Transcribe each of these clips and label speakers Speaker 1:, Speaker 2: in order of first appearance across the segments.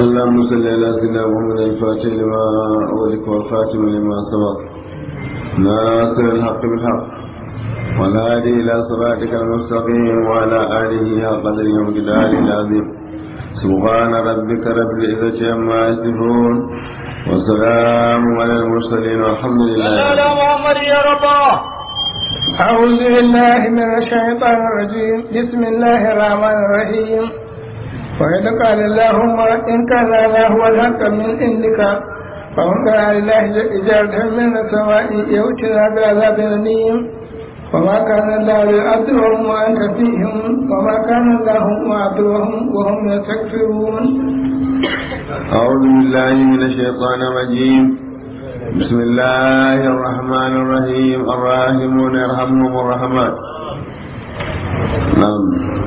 Speaker 1: اللهم صل على سيدنا محمد الفاتح لما أولك والخاتم لما سبق ناصر الحق بالحق والهادي إلى صراطك المستقيم وعلى آله قدر يوم جدال العظيم سبحان ربك رب العزة عما يصفون وسلام على المرسلين والحمد لله
Speaker 2: لا محمد يا رب
Speaker 3: أعوذ بالله من الشيطان الرجيم بسم الله الرحمن الرحيم وإذ قال اللهم إن كان هذا هو الحق من عندك فمن كان لله إجارة من السماء يؤتنا بعذاب أليم وما كان الله ليعذبهم وأنت فيهم وما كان الله معذبهم وهم يستغفرون
Speaker 1: أعوذ بالله من الشيطان الرجيم بسم الله الرحمن الرحيم الراحمون يرحمهم الرحمن نعم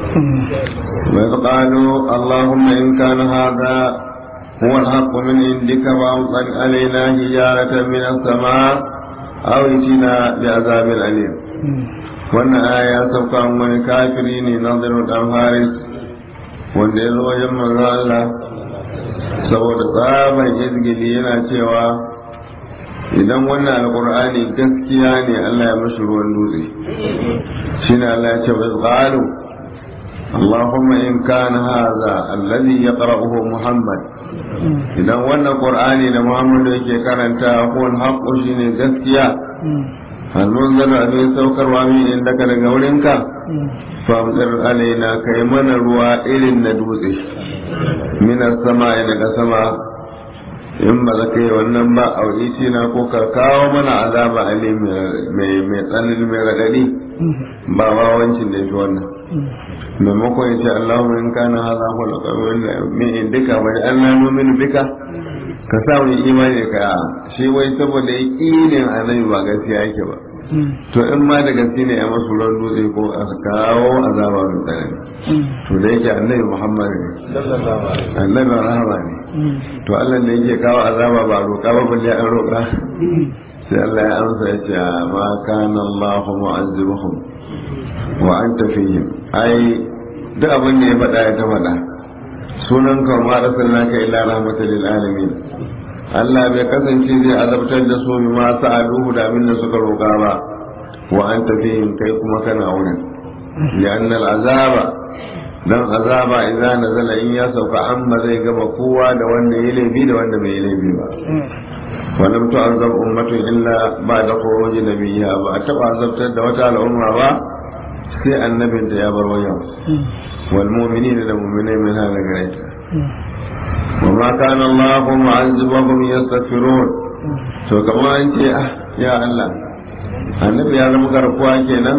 Speaker 1: وإذ قالوا اللهم إن كان هذا هو الحق من عندك فأمطر علينا حجارة من السماء أو ائتنا بعذاب أليم wannan aya ya sauka wani kafiri ne nazarin dan haris wanda ya zo wajen manzo Allah saboda tsaban izgili yana cewa idan wannan alkur'ani gaskiya ne Allah ya mashi ruwan dutse shine Allah ya ce wa qalu اللهم إن كان هذا الذي يقرأه محمد idan wannan qur'ani da Muhammadu yake karanta ko haƙo shine gaskiya hannun zana abin saukarwa min inda ka daga wurinka famtsir alaina kai mana ruwa irin na dutse minas sama daga sama in ba za ka yi wannan ba a wuce na ko ka kawo mana azaba ali mai tsanani mai raɗaɗi ba wawancin da fi wannan maimakon ya ce Allahumma in kana hadha huwa al-qawl min indika wa Allah nu'minu bika ka sa mu imani ka shi wai saboda yakinin annabi ba gaskiya yake ba to in ma da gaske ne a masu ran dutse ko a kawo azaba mai tsanani to da yake annabi Muhammad ne annabi rahama ne to Allah ne yake kawo azaba ba roƙa ba balle an roƙa sai Allah ya amsa ya ce ma kana Allahu mu'azzibuhum wa anta fihim ai duk abin da ya faɗa ya ta faɗa sunan ka ma arsalnaka illa rahmatan lil alamin Allah bai kasance zai azabtar da su bi ma sa'aluhu da abin da suka roƙa ba wa anta fihim kai kuma kana wurin li'anna al'azaba dan azaba idan nazala in ya sauka amma zai gama kowa da wanda ya laifi da wanda bai laifi ba ولم تعذب أمة إلا بعد خروج نبيها ba azabtar da wata al'umma ba sai annabin da ya bar wajen wal mu'minina da mu'minai min hada gare ta wa ma kana Allahu mu'azzibahum yastaghfirun to kamar an ce ah ya Allah annabi ya zama garkuwa kenan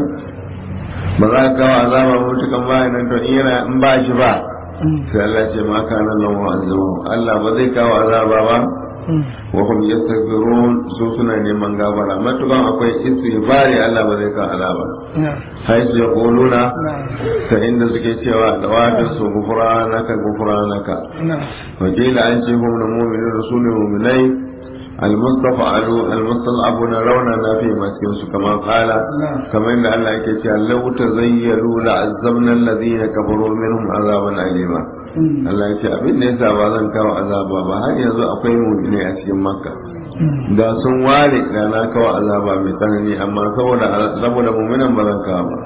Speaker 1: ba za ka kawo azaba mutukan bayan nan to in in ba shi ba sai Allah ce ma kana Allahu mu'azzibahum Allah ba zai kawo azaba ba wa hum yastaghfirun su suna neman gafara matukan akwai istighfari Allah ba zai kawo azaba hai su yaquluna ta inda suke cewa da wata su gufranaka gufranaka wa qila an ce hum mu'minun rasulun mu'minai المستضعفون المستضعفون رونا في مسكن كما قال كما ان الله يكي لو تزيلوا لعذبنا الذين كفروا منهم عذابا أليما Allah ya ce abin da yasa ba zan kawo azaba ba har yanzu akwai mu'mini a cikin makka da sun ware da na kawo azaba mai tsanani amma saboda saboda mu'minan ba zan kawo ba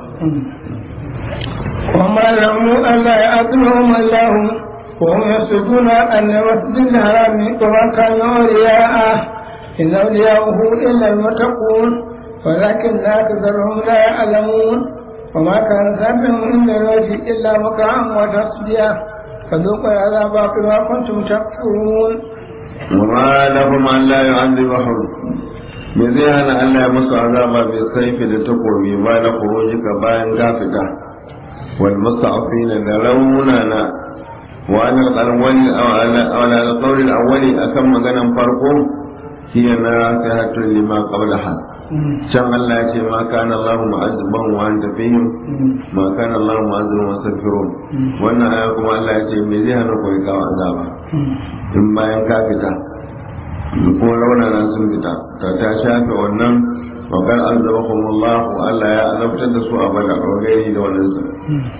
Speaker 3: وما لهم ألا يعذبهم الله وهم يصدون عن المسجد الحرام وما كانوا أولياءه إن أولياءه إلا المتقون ولكن أكثرهم لا يعلمون وما كان ذنبهم إلا الوجه إلا مكرا وتصديا فذوقوا العذاب بما كنتم تكفرون
Speaker 1: وما لهم أن لا يعذبهم me zai hana Allah ya musu azaba bai saifi da takobi ba na kurojika bayan gafita wal musta'afina da raunana وعن الأول أو على القول الأول أكم مغنى فرقه هي نافعة لما قبلها can Allah ya ce ma kana Allah mu'azziban wa anta fihim ma kana Allah mu'azziban wa astaghfirun wannan aya kuma Allah ya ce me zai hana ku kawo azaba in bayan ka fita kuma raunana sun fita ta ta shafe wannan wa kan azabahum Allah Allah ya azabtar da su a bada wa gairi da wannan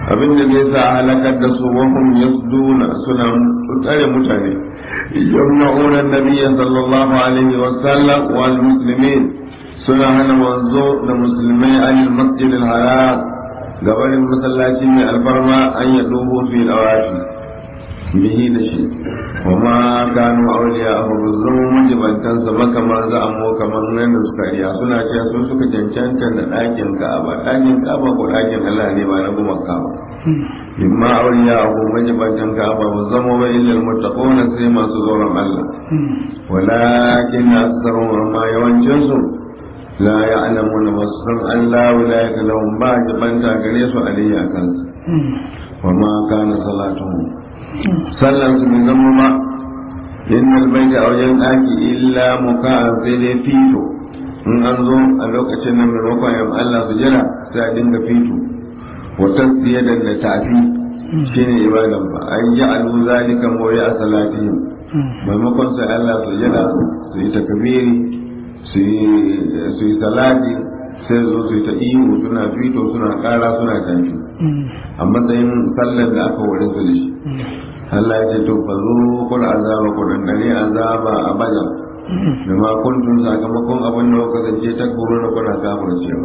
Speaker 1: abin da zai sa halakar da su wahum yasduna suna tsare mutane yamna'una nabiyya sallallahu alaihi wa sallam wal muslimin suna hana manzo da musulmai anil masjid al haram gabanin masallaci mai alfarma an ya dubo fi dawafi bihi da shi wa ma kanu awliya hu zama majibantansa makamar za a mu kamar nan da suka riya suna cewa sun suka cancanta da ɗakin ka'aba ɗakin ka'aba ko ɗakin Allah ne ba na kuma ka'aba imma awliya hu majibantan ka'aba ba zama ba illa almuttaquna sai masu tsoron Allah walakin aktharuhum ma yawancin su la ya'lamuna wasan Allah wilayata lahum ba jibanta gare su alayya kansu wa ma kana salatuhum sallan su bai zama ba innal baita a wajen ɗaki illa muka sai dai fito in an zo a lokacin nan maimakon yan Allah su jira sai a dinga fito wata siya da da tafi shine ibadan ba an yi alu zalika mawri a salatihim maimakon sai Allah su jira su yi takbiri su yi salati sai zo su yi ta ihu suna fito suna kara suna tafi a matsayin sallar da aka wurin su da shi Allah ya ce to fa zo kul azaba ku dan dare azaba a bajan da ma kuntum sakamakon abin da kuka kasance ta kuro da kuna kafir cewa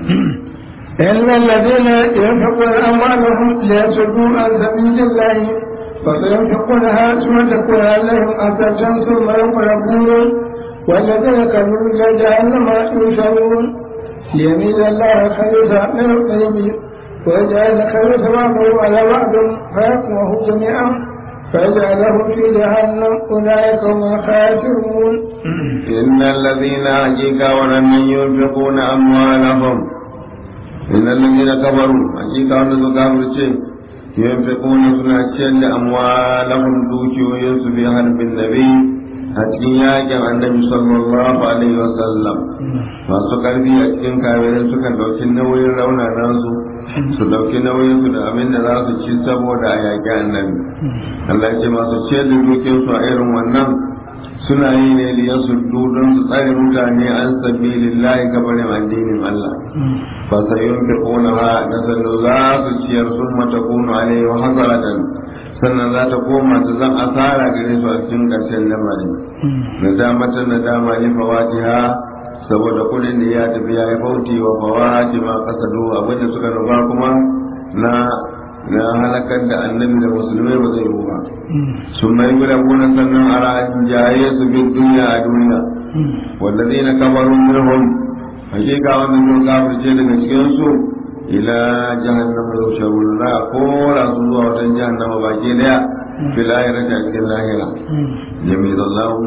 Speaker 3: إن الذين ينفقون أموالهم ليصدوا عن سبيل الله فسينفقونها ثم تكون عليهم أسرة ثم يغلبون والذين كفروا إلى جهنم يحشرون ليميل الله خليفة من الطيب ويجعل خير ثوابه على بعض فيقوه جميعا فيجعله في جهنم أولئك هم الخاسرون
Speaker 1: إن الذين حقيقة ولم ينفقون أموالهم إن الذين كفروا حقيقة ولم يكفروا ينفقون سنة أموالهم دوكي ويوسف في حرب النبي a cikin yakin annabi sallallahu alaihi wasallam masu karfi a cikin kafirai sukan dauki nauyin raunanan su su dauki nauyin su da abin da za su ci saboda a yaƙi annabi Allah ce masu ce da dukin su a irin wannan suna yi ne liya su don su tsare mutane an sabilillahi gabarin addinin Allah fa sayun fi ha da sanu za su ciyar sun mata kunu alaihi wa hasaratan sannan za ta koma ta zan asara gare su a cikin ƙarshen lamarin na damata na dama ne fawatiha saboda kudin da ya tafi ya yi fauti wa fawati ma kasado abinda suka nufa kuma na na halakar da annabi da musulmai ba zai yi ba sun mai guda gona sannan a ra'ajin jaye su bin duniya a duniya wanda zai na kamarun minhum hakika wannan sun kafirce daga cikin su ila jahannama yusharun la kora su zuwa wajen jahannama baki daya fil akhirati a cikin lahira yamizallahu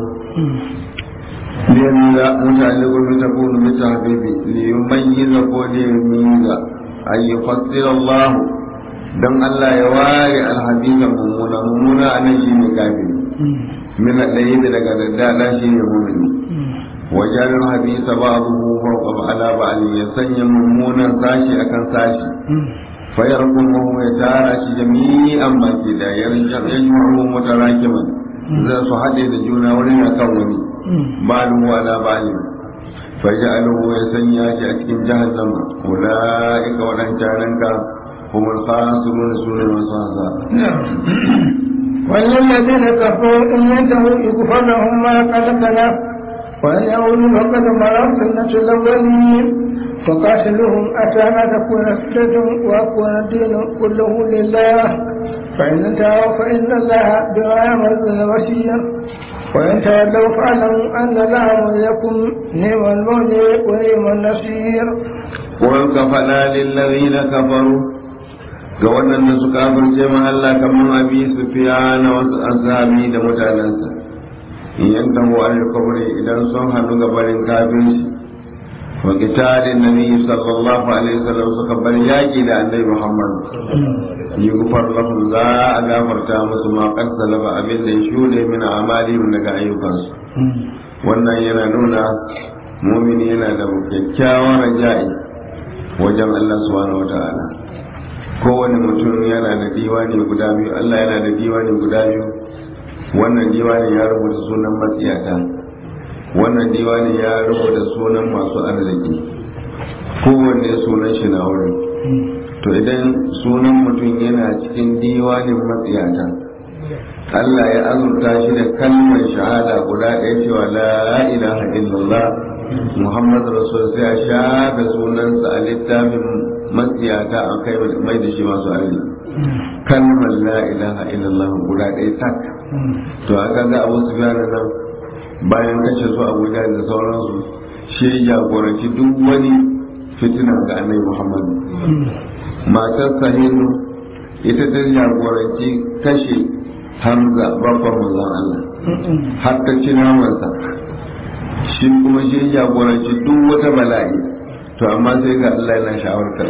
Speaker 1: liyamiza muta'alliqu bi takunu bi tahbibi liyumayyiza ko liyamiza ay yufassira Allah dan Allah ya ware alhabisa mummuna mummuna anan shine kafiri min al-layli daga daddada shine mu'mini wajen habisa ba'dahu fawqa ala ba'ali ya sanya mummunan sashi akan sashi fayar kuma ya tara shi jami'an baki da yarja'u mutarakiman za su haɗe da juna wurin akan wani balu ala ba'ali faja'aluhu ya sanya shi a cikin jahannama ulaika wadancanan ka humul khasirun sunan masu hasara
Speaker 3: والذين كفروا إن ينتهوا يغفر لهم ما قد سلف وأن يعودوا فقد مروا سنة الأولين فقاتلوهم أتى ما تكون فتنة ويكون الدين كله لله فإن انتهوا فإن الله بما يعملون بصير وإن تولوا فاعلموا أن الله وليكم نعم المولى ونعم النصير
Speaker 1: وكفنا للذين كفروا ga waɗanda suka kafirce ma Allah kamar abi sufiya na wasu azabi da mutanensa in yanta mu al kabri idan sun hannu ga barin kafirci wa qitalin nabi sallallahu alaihi wasallam suka bar yaki da annabi Muhammad yughfar lahum za a gafarta musu ma qad salaba abin da ya shude min amali daga ayyukansu wannan yana nuna mumini yana da kyakkyawan raja'i wajen Allah subhanahu wataala kowane mutum yana da diwani guda biyu Allah yana da diwani guda biyu wannan diwani ya rubuta sunan matsiyata wannan diwani ya rubuta sunan masu arziki kowanne sunan shi na wurin to idan sunan mutum yana cikin diwanin matsiyata Allah ya azurta shi da kalmar shahada guda ɗaya cewa la ilaha illallah Muhammad Rasul sai a shafe sunansa a littafin matsiyata a kai mai da shi masu arziki kalmar la ilaha illallah guda ɗaya tak to aka ga abu su nan bayan kashe su abuja da sauransu shi ya jagoranci duk wani fitina ga annabi muhammad matar sahilu ita ta jagoranci kashe hamza babban manzon allah har ta ci namansa shi kuma shi ya jagoranci duk wata bala'i to amma sai ga allah yana shawartar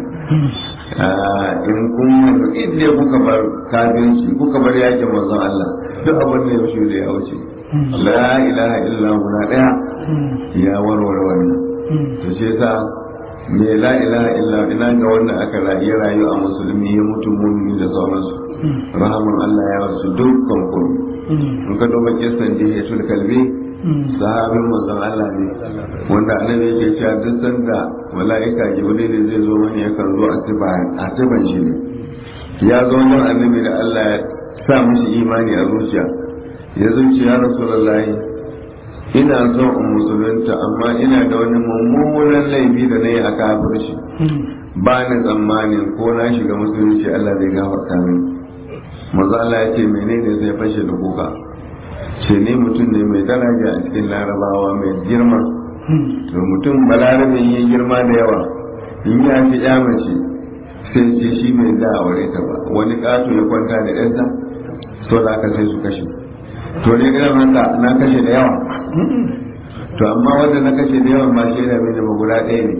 Speaker 1: in kun inda kuka bar kafinci kuka bar yakin manzon allah duk abin da ya wuce da ya wuce la ilaha illa guda daya ya warware wannan to shi yasa me la ilaha illa ina ga wanda aka rayu rayu a musulmi ya mutu mumini da sauransu rahaman Allah ya wasu dukkan kun in ka duba kisan jihatul kalbi sahabin manzon Allah ne wanda annabi yake cewa duk sanda mala'ika jibril zai zo mani yakan zo a tiban shi ne ya zo wajen annabi da Allah ya sa mishi imani a zuciya ya zuci ya rasulullahi ina son in musulunta amma ina da wani mummunan laifi da na yi a kafirci ba ni tsammanin ko na shiga musulunci Allah zai gafarta min maza Allah ya ce menene zai fashe da kuka ce ne mutum ne mai daraja a cikin larabawa mai girma to mutum balarabe yi girma da yawa in ya fi ya mace sai ce shi mai da aure ta ba wani kato ya kwanta da yansa so da aka sai su kashe to ne irin haka na kashe da yawa to amma wanda na kashe da yawa ma shi yana mini ba guda ɗaya ne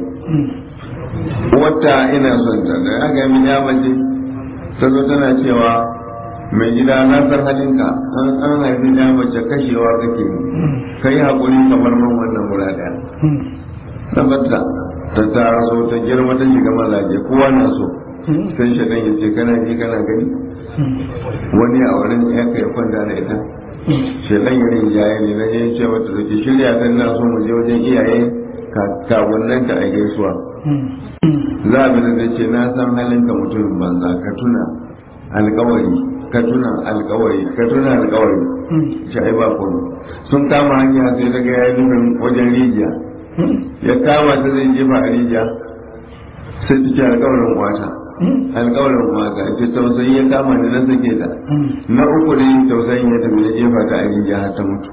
Speaker 1: wata ina son ta da aka yi mini mace ta zo tana cewa mai gida na san halinka an an haifi ya mace kashewa kake ka yi haƙuri kamar man wannan guda ɗaya tabbata ta taso ta girma ta shiga mazaje kowa na so sai shaɗan ya ce kana ji kana gani wani a wurin ya kai kwanta da ita shaɗan ya rinjaye ne na je ce mata da ke shirya ta na so mu je wajen iyaye kawunan ta a gaisuwa za a bi da ce na san halin ka mutumin banza ka tuna alkawari ka tuna alkawari ka tuna alkawari shi ai ba kuma sun kama hanya sai daga ya yi nufin wajen rijiya ya kama ta zai jefa a rijiya sai ta ce alkawarin wata alkawarin wata ce tausayi ya kama ni na sake ta na uku ne tausayin ya tafi ya jefa ta a rijiya har ta mutu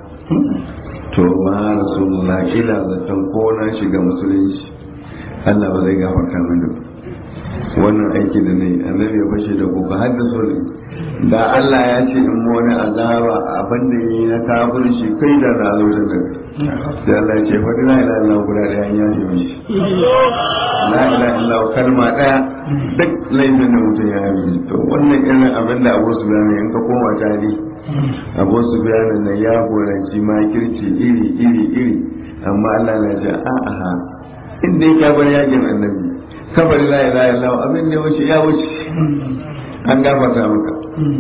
Speaker 1: to ma rasulullah ila zaton ko na shiga musulunci Allah ba zai gafarta mini wannan aiki da nayi annabi ya fashe da kuka har da sore da Allah ya ce in wani azaba abin da yi na kafir shi kai da na zo da da Allah ya ce fa la ilaha illa guda da ya yi mishi la ilaha illa kalma daya duk laifin da mutum ya yi to wannan irin abin da Abu Sufyan in ka koma tari Abu Sufyan nan ya goranci makirci iri iri iri amma Allah na ce a'a inda ya bar yakin annabi kabar la ilaha illallah abin da wuce ya wuce an gafarta maka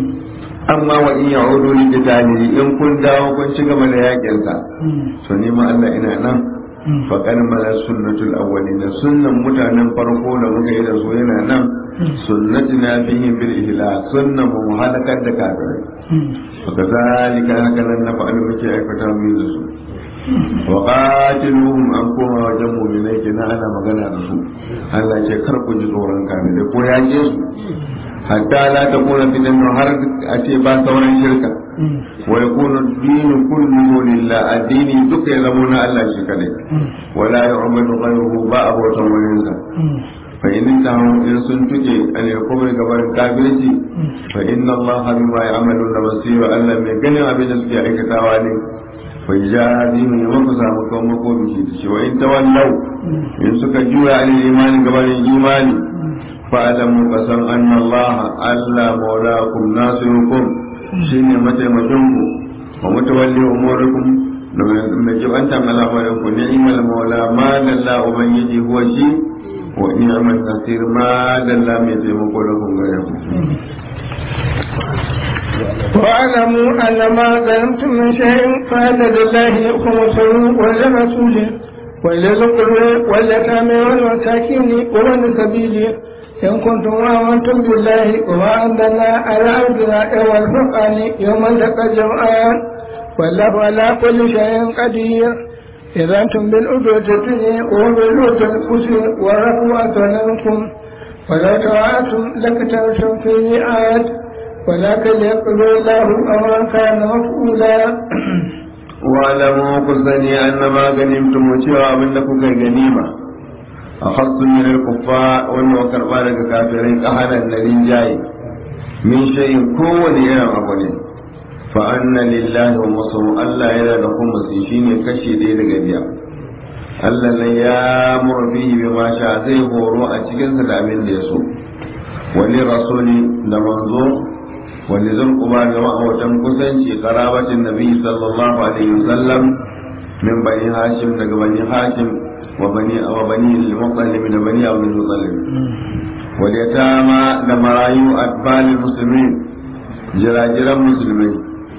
Speaker 1: amma wa in ya'udu li qitali in kun dawo kun ci gaba da yakin sa to ni ma Allah ina nan fa kan mala sunnatul awwalin sunnan mutanen farko da muka yi da su yana nan sunnatina fihi bil ihlak sunnan mu halakar da kafirai fa kazalika haka nan na fa'alu muke aikata mu da su wa qatiluhum an koma wajen mu'minai kenan ana magana da su Allah ce kar ku ji tsoron kafirai ko yake su hatta la ta kuna fitan har a ce ba sauran shirka wa yakunu dinu kulluhu lillah addini duka ya zama na Allah shi kadai wala yu'minu ghayruhu ba abotan wani sa fa in tahu in sun tuke an yakuma gaban kafirci fa inna Allah bima ya'maluna basir Allah mai ganin abin da suke aikatawa ne fa jazihum ya maka samu kan mako bishi shi wa in tawallau in suka juya alil imani gaban imani fa'alamu kasan anna Allah Allah maulakum nasirukum shine mataimakinku wa mutawalli umurikum da mai jibantan al'amarin ku ni'mal maula ma dalla ubangiji huwa shi wa ni'mal nasir ma dalla mai taimako da kun gare ku
Speaker 3: واعلموا ان ما ظلمتم من شيء فان لله خمسه ولرسوله ولذي القربى واليتامى والمساكين وابن السبيل إن كنتم آمنتم بالله وما أنزلنا على عبدنا يوم الفرقان يوم التقى الجمعان والله على كل شيء قدير إذا أنتم بالأدوة الدنيا وهم بالأدوة القصر والركوة منكم ولو تواعدتم لكتبتم في ميعاد ولكن يقضي الله أمرا كان مفعولا
Speaker 1: واعلموا كسني أن ما غنمتم وشيوا أبنكم كغنيمة أخذت من الكفار وأنه كربا لك كافرين أحدا الذي جاي من شيء كون يرى أبني فأن لله ومصر ألا إلى لكم مسيشين كشي دي لغبيا Allah ne ya murfi bi ma sha zai horo a cikin sa da abin da ya so wani rasuli da manzo wani zan kuma da ma'auratan kusanci karabatin nabi sallallahu alaihi wasallam min bani hashim daga bani hashim wa bani wa bani al-muttalib da bani abu al-muttalib wal yatama da marayu atbal muslimin jirajiran musulmai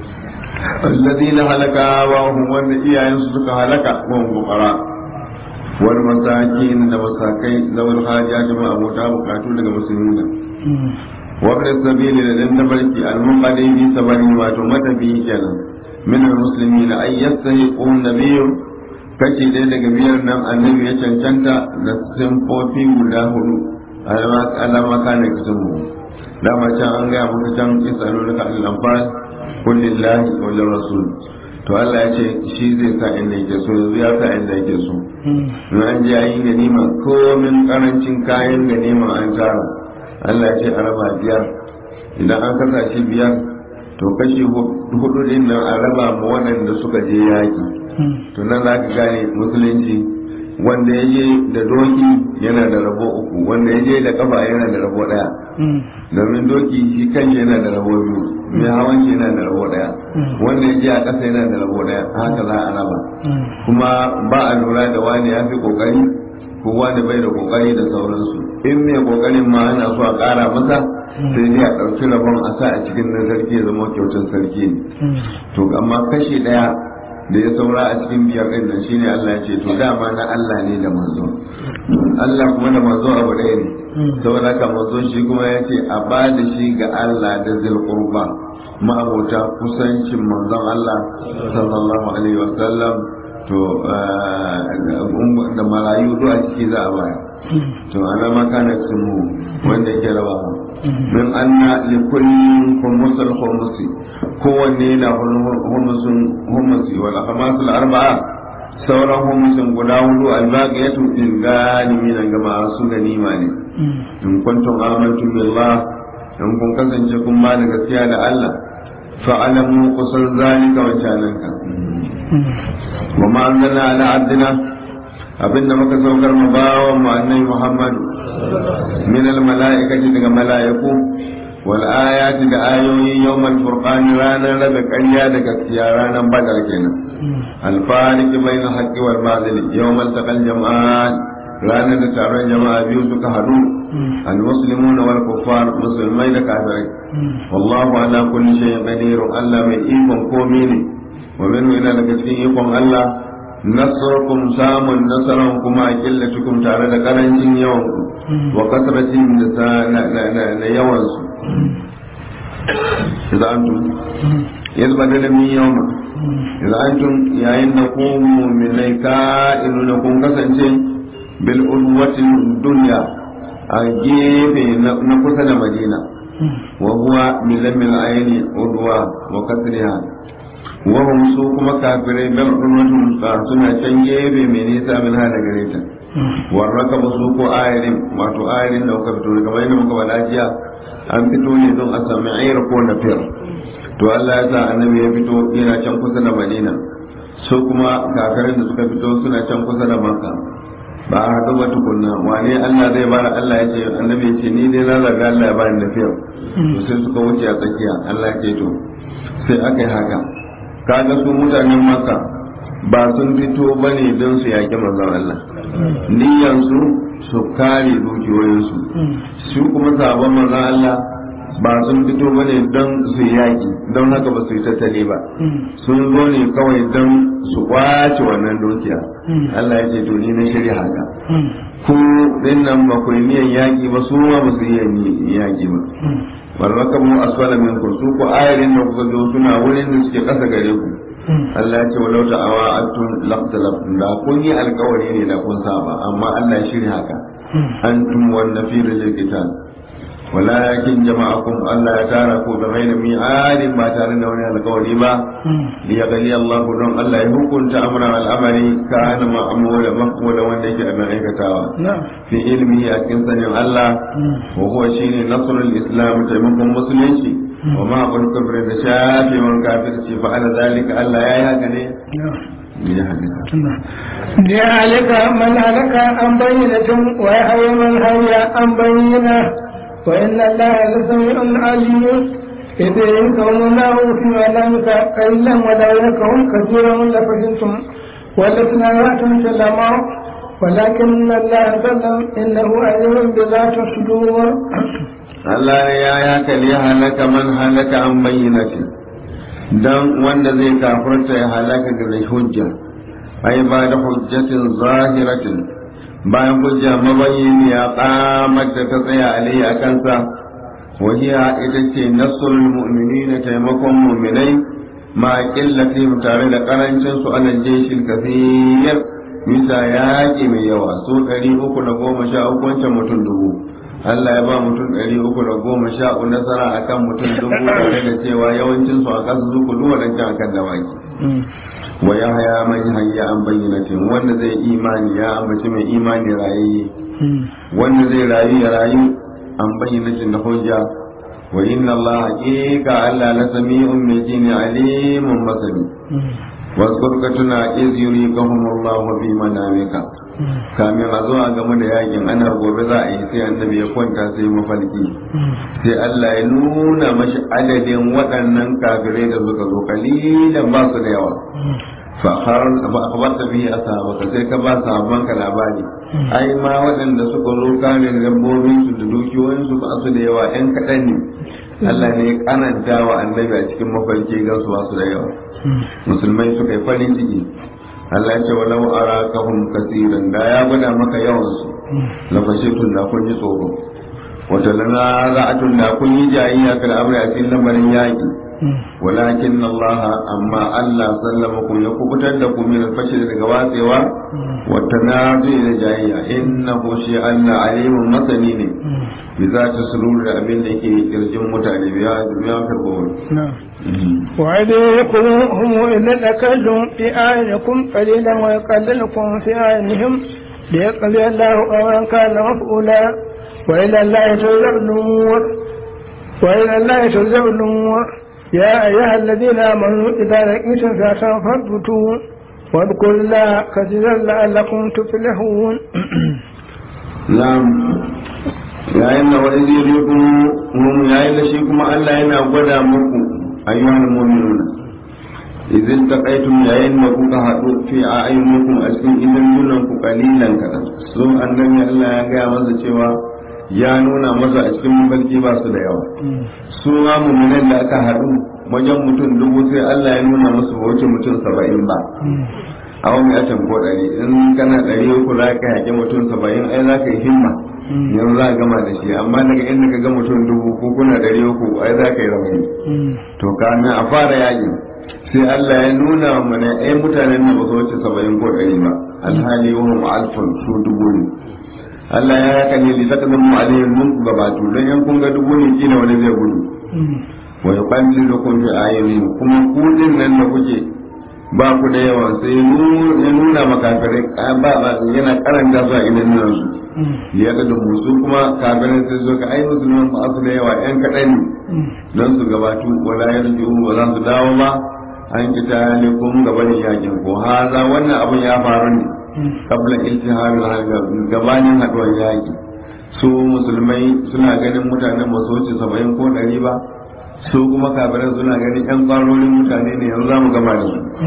Speaker 1: الذين هلك وهم وان iyayen su suka halaka wa fuqara wal masakin da masakai zawal hajat ma abota bukatu daga musulmi وابن السبيل لدن تبرك المنقذي في سبر ما تمت به كنا من المسلمين أن يستحقوا النبي kashi ɗaya daga biyar nan annabi ya cancanta da simfofi guda hudu alama kana kisan mu dama can an gaya maka can isanu daga al'amfar kullillahi wa rasul to Allah ya ce shi zai sa inda yake so yanzu ya sa inda yake so in an je ayi ganima komin karancin kayan ganima an tara Allah ya ce a raba biyar idan an kasa shi biyar to kashi hudu din nan a raba ma waɗanda suka je yaki to nan za ka gane musulunci wanda ya je da doki yana da rabo uku wanda ya je da kafa yana da rabo ɗaya domin doki shi kan yana da rabo biyu mai hawan shi yana da rabo ɗaya wanda ya je a ƙasa yana da rabo ɗaya haka za a raba kuma ba a lura da wani ya fi ƙoƙari ko wani bai da ƙoƙari da sauransu in mai kokarin ma ana so a kara masa sai dai a ɗauki rabon a sa a cikin na sarki ya zama kyautar sarki ne to amma kashi ɗaya da ya saura a cikin biyar ɗin nan shine Allah ya ce to dama na Allah ne da manzo Allah kuma da manzo abu ɗaya ne saboda haka manzo shi kuma ya ce a ba da shi ga Allah da zil qurba ma'abota kusancin manzon Allah sallallahu alaihi wasallam to da marayu duk a ciki za a bayar to ana makana mu wanda yake raba min anna li kullin khumusul khumusi kowanne yana humusun humusi wal khamasul arba'a sauran humusin guda hudu albaqiyatu fil galimin ga masu ganima ne in kuntum amantum billah in kun kasance kun ba da gaskiya da Allah fa'alamu kusan zalika wa cananka wa ma anzalna ala abdina abinda muka saukar mu bawan mu annabi Muhammadu min al mala'ikati daga mala'iku wal ayati da ayoyi yawmal furqan ranar rabe ƙarya da gaskiya ranar badar kenan al fariq bainal haqqi wal batil yawmal taqal jama'an ranar da taron jama'a biyu suka hadu al muslimuna wal kuffar musulmai da kafirai wallahu ala kulli shay'in qadir Allah mai ikon komai ne wa minhu ina daga cikin ikon Allah nasarkum samun nasaran kuma a killatukum tare da karancin yawan wa kasratin da na yawan su idan antum yanzu ba da min yawma idan antum yayin da ku mu'minai ka'inu na kun kasance bil udwatin dunya a gefe na kusa da madina wa huwa min lamil ayni udwa wa kasriha wahum su kuma kafirai bar urmatun suna can gefe mai nisa min hada gare ta warraka ba su ko ayarin wato ayarin da kuka fito kamar yadda muka faɗa jiya an fito ne don a sami ayar ko na fir to Allah ya sa annabi ya fito yana can kusa da Madina su kuma kafirin da suka fito suna can kusa da Makka ba a haɗu ba tukunna wane Allah zai bada Allah ya ce annabi ya ce ni dai na zaga Allah ya bani da fir to sai suka wuce a tsakiya Allah ya ce to sai aka yi haka kaga su mutanen maka ba sun fito ba ne don su yaƙi manzon Allah niyansu su kare dukiyoyinsu su kuma sabon manzon Allah ba sun fito ba ne don su yi yaƙi don haka ba su yi tattali ba sun zo ne kawai don su kwace wannan dukiya Allah ya ce to ni na shirya haka ku din nan ba ku yi niyan yaƙi ba su ma ba su yi yaƙi ba barraka mu asfala min ku su ku ayarin da kuka zo suna wurin da suke kasa gare ku Allah ya ce walau ta'awa atun laqtalaf da kun yi alkawari ne da kun saba amma Allah ya shirya haka antum wan nafir lil qital walakin jama'akum Allah ya tara ku da ghairi mi'adin ba tare da wani alkawari ba li yaqli Allah don Allah ya hukunta amran al'amari kana ma'mula maqmula wanda yake abin aikatawa fi ilmihi a cikin sanin Allah wa huwa shine nasrul islam taimakon musulunci wa ma qul kufr da shafi man kafirci fa ala zalika Allah ya yi haka ne
Speaker 3: لذلك من هلك عن بينة ويحيى من حي عن بينة وإن الله لسميع عليم إذ ينكم الله في منامك قليلا ولا ينكم كثيرا لفشلتم ولتنازعتم في الأمر ولكن الله سلم إنه عليم بذات الصدور
Speaker 1: Allah ne ya yaka li halaka man halaka an bayyinati dan wanda zai kafirta ya halaka da hujja ai ba da hujjatin zahiratin bayan hujja mabayyin ya kamar da ta tsaya alai a kansa wahiya ita ce nasrul mu'minina taimakon mu'minai ma qillati tare da karancin su alal jeshil kafir bisa yaƙi mai yawa so ɗari uku da goma sha uku wancan mutum dubu Allah ya ba mutum ɗari uku da goma sha uku nasara akan mutum dubu tare da cewa yawancin su a ƙasa zuku duk waɗancan akan dawaki wa ya haya man hayya an bayyanatin wanda zai imani ya ambaci mai imani rayayye wanda zai rayu ya rayu an bayyanatin da hujja wa inna Allah haqiqa Allah la sami'un mai jini alimun masani واذكر كتنا إذ يريكهم الله في منامك kamin a zuwa game da yakin ana gobe za a yi sai annabi ya kwanta sai mafarki sai Allah ya nuna mashi adadin waɗannan kafirai da suka zo kalilan ba su da yawa fa akhbarta bihi ashabaka sai ka ba sahabban ka labari ai ma waɗanda suka zo kare dabbobin su da dukiyoyin su ba su da yawa ɗan kaɗan ne Allah ne ya kananta wa annabi a cikin mafarki ga su ba su da yawa musulmai suka yi farin ciki Allah ya ce walau arakahum kasiran da ya gwada maka yawan su la fashitun da kun ji tsoro wata lana za'atun da kun yi jayayya kal amri a cikin lamarin yaki walakin Allah amma Allah sallamakum ya kubutar da ku min al-fashil daga watsewa wa tanazu da jayayya innahu shi Allah alimun masani ne bi za ta sururu da abin da yake kirjin mutane biya biya karbo
Speaker 3: وإذ يقولهم إذ تكلم في أعينكم قليلا ويقللكم في أعينهم ليقضي الله أمرا كان مفعولا وإلى الله ترجع الأمور وإلى الله ترجع الأمور يا أيها الذين آمنوا إذا لقيتم فئة فاثبتوا واذكروا الله كثيرا لعلكم تفلحون
Speaker 1: نعم yayin da wani zai zo kuma yayin da shi kuma Allah yana gwada muku ayyuhal mu'minuna idan taqaitum yayin da kuka haɗu fi ayyukum a cikin idan nunan ku kalilan kadan so annabi Allah ya gaya masa cewa ya nuna masa a cikin mafarki ba su da yawa su ma mu'minan da aka haɗu wajen mutum dubu sai Allah ya nuna musu wuce mutum saba'in ba a wani atan ko ɗari in kana ɗari uku za ka yaƙi mutum saba'in ai za ka yi himma yanzu za a gama da shi amma daga inda ka ga mutum dubu ko kuna ɗari uku ai za ka yi rauni to kamin a fara yaƙin sai Allah ya nuna wa mana ai mutanen nan ba su wuce saba'in ko ɗari ba alhali wahum alfan su dubu ne Allah ya haka ne li taqdamu alaihim mun ku gabatu dan yan kun ga dubu ne kila wani zai gudu wa yuqallilukum fi ayunihim kuma ku din nan da kuke ba ku da yawa sai ya nuna makafirai ba ba yana karanta su a idan nan su ya ga da musu kuma kafirai sai zo ka ai musulman ba su da yawa yan kaɗan ne don su gabatu wala yarju ba za su dawo ba an kita ne kun gabanin yakin ko haza wannan abun ya faru ne kabla iltiharul harga gabanin haduwar yaki su musulmai suna ganin mutanen ba su wuce saba'in ko ɗari ba su kuma kafirai suna ganin yan kwarorin mutane ne yanzu za mu gama da su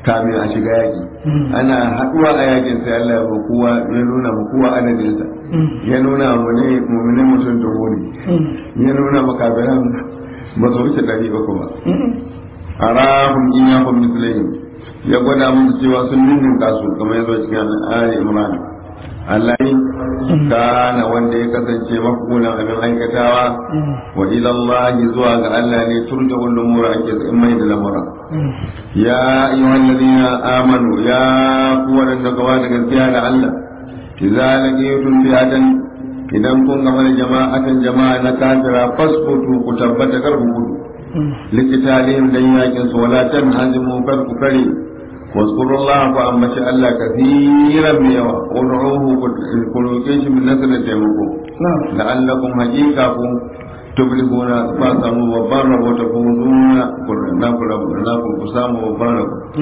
Speaker 1: kamin a shiga yaki ana haɗuwa a yakin sai Allah ya kowa ya nuna mu kowa adadinsa ya nuna mu ne mu'minin mutum dubu ne ya nuna makabiran ba su wuce ɗari ba kuma arahum in yakum mislaihim ya gwada musu cewa sun ninninka su kamar yazo cikin Ali Imran Allah kana wanda ya kasance mafulan abin aikatawa wa ila Allah zuwa ga Allah ne turja wannan umura ake in mai da lamura ya ayyuhal ladina amanu ya ku wadanda gawa da gaskiya da Allah idza laqitum fi'atan idan kun gama da jama'atan jama'a na kafira fasbutu ku tabbata kar ku gudu likitalihim dan yakin su wala tanhazimu kar ku kare واذكروا الله فأمشي الله كثيرا ميوا ودعوه كلوكيش من نسل تيمكو لعلكم حقيقة تبلغون فاسموا وبارا وتفوزون ناكل ناكل فساموا وبارا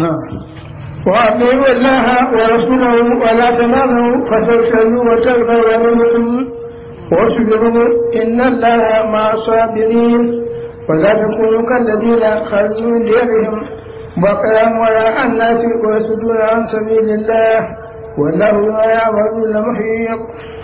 Speaker 3: وأطيعوا الله ورسوله ولا تناموا فتفشلوا وتغفر منكم واصبروا إن الله مع الصابرين ولا تكونوا كالذين خرجوا من ديرهم بقيا وراء الناس ويصدون عن سبيل الله والله بما يعملون محيط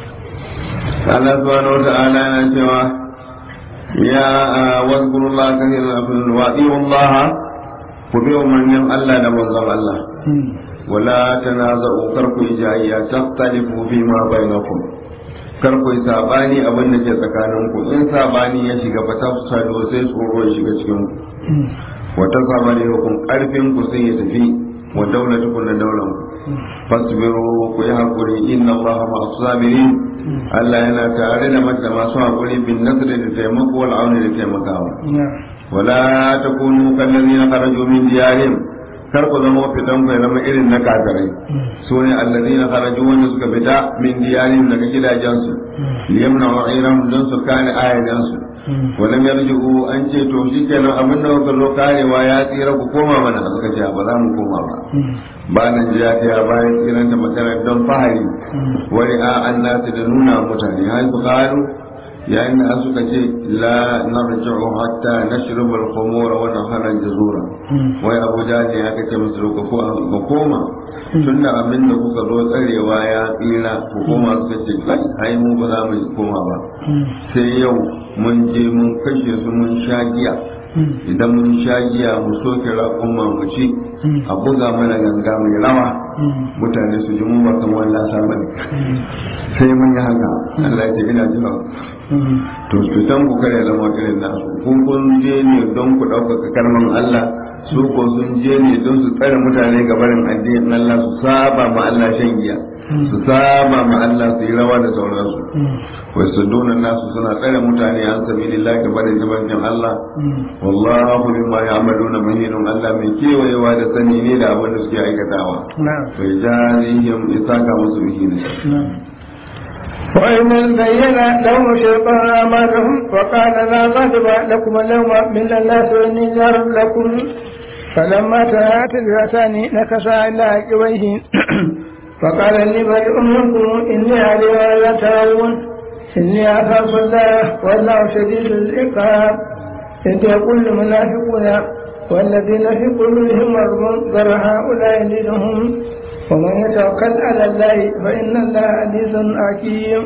Speaker 1: Allah subhanahu wata'ala yana cewa ya wazkuru Allah kathiran afin wa atiyu Allah ku bi umarnin Allah da manzon Allah wala tanaza'u kar ku yi jayya tahtalifu fi ma bainakum kar ku yi sabani abin da ke tsakaninku in sabani ya shiga fa tafsado sai tsoro ya shiga cikin ku wata sabani hukum karfin ku sai ya tafi wa daulatukum da daular ku fasbiru ku yi hakuri inna Allah ma sabirin Allah yana tare da mata masu hakuri bin nasri da taimako wal auni da taimakawa wala takunu kallazina kharaju min diyarihim kar ku zama fitan ku zama irin na kafirai su ne allazina kharaju wanda suka fita min diyarihim daga gidajensu liyamna wa'irahum don su kare ayadansu ولم يرجعوا an ce to shi kenan abin da kuka zo karewa ya tsira ku koma mana suka ce ba za mu koma ba ba nan jiya ta bayan tsiran da magana don fahari wani a an nasu da nuna mutane har su karu yayin da suka ce la narji'u hatta nashrubu al-khumura wa nahara jazura wai abuja ne aka ce musu ku koma tunda abin da kuka zo tsarewa ya tsira ku koma suka ce kai ai mu ba za mu koma ba sai yau mun je mun kashe su mun sha giya idan mun sha giya mu soke raƙumma mu ci a buga mana ganga mai rawa mutane su ji mun ba kan wannan sabani sai mun yi haka Allah ya ce ina jira to fitan ku kare zama irin nasu kun kun je ne don ku ɗaukaka kalman Allah su ko sun je ne don su tsare mutane ga barin addinin Allah su saba ma Allah shan giya su saba ma Allah su yi rawa da sauransu wai su dona nasu suna tsare mutane an sabi lillahi ga barin jimancin Allah wallahu bima ya'maluna mahinun Allah mai kewayewa da sani ne da abin da suke aikatawa bai jarihim isaka musu bihin
Speaker 3: وإن بين لهم شيطان أعمالهم وقال لا غضب لكم اليوم من الناس وإني جار لكم فلما تنات الفئتان نكسا إلى عقبيه فقال إني بريء منكم إني علي لا ترون إني أخاف الله والله شديد العقاب إذ يقول المنافقون والذين في قلوبهم مرض ذر هؤلاء دينهم ومن يتوكل على الله فإن الله عزيز حكيم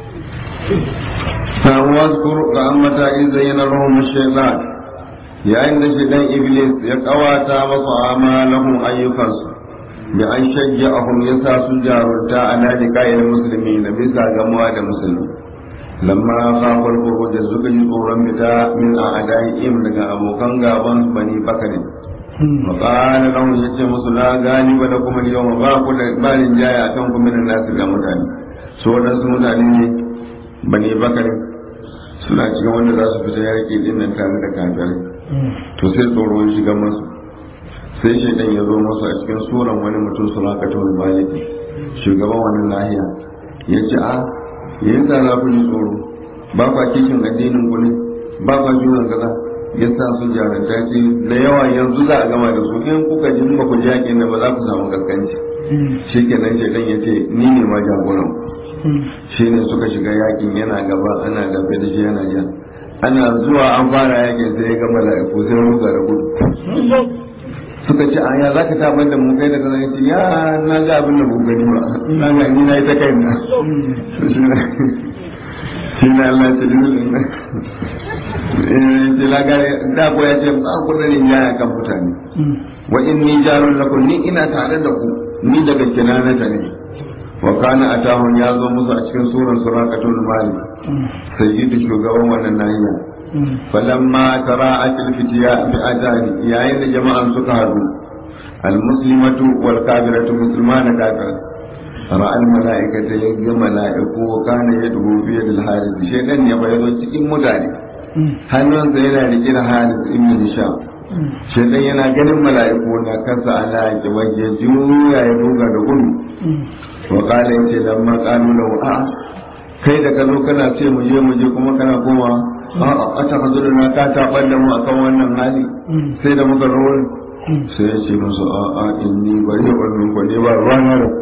Speaker 1: واذكر رحمة إذ زين لهم الشيطان yayin da shi dan iblis ya kawata masa amalahum ayyukansu bi an shajja'ahum yasa su jarunta a nadi kayan musulmi na bisa gamuwa da musulmi lamma kafar kuro da suka ji tsoron fita min a adaihim daga abokan gaban bani bakari maƙala lahum ya ce musu na gani ba da kuma yau ba ku da balin jaya kan kuma da nasu ga mutane so wadansu mutane ne bani bakari suna cikin wanda za su fita yaƙi din nan tare da kafirai to sai tsoro ya shiga masu sai shaidan ya zo masu a cikin suran wani mutum sulakatul baliki shugaban wani lahiya ya ce a yayin da za ku ji tsoro ba kwa kishin addinin ku ne ba kwa junan kaza ya sa su jaranta ce da yawa yanzu za a gama da su in kuka ji ba ku ji yakin da ba za ku samu kaskanci shi kenan shaidan ya ce ni ne ma jagoran shi ne suka shiga yakin yana gaba ana dafe da shi yana jan ana zuwa an fara yakin sai ya ga mala'iku sai ruga da gudu suka ce a ya za ka tabar da mu kai da kaza yace ya na ga abin da mu gani ba na ga ni na yi ta kai na shi na Allah ya ce dalilin nan ce la ga da ko ya ce ba ku da ya kan mutane wa inni jarun lakum ni ina tare da ku ni daga kinanata ne wa kana atahun ya zo musu a cikin suran suraqatul mali sayyidu shugaban wannan nahiya falamma tara'at al-fitiya bi ajani yayin da jama'an suka haɗu al-muslimatu wal kafiratu muslimana kafir ra'a al-mala'ikata yagga mala'iku wa kana yad'u fi yadil harith shaytan ya bayyana cikin mutane hannunsa yana rike da harith ibn hisham shaytan yana ganin mala'iku na kansa ala ya waje juya ya duga da gudu wa kala yace lamma qalu lahu a kai da ka zo kana ce mu je mu je kuma kana koma a a ta hazuru na ka tabar da mu akan wannan hali sai da muka rawar sai ya ce musu a a inni bari wannan ko ne ba ruwana da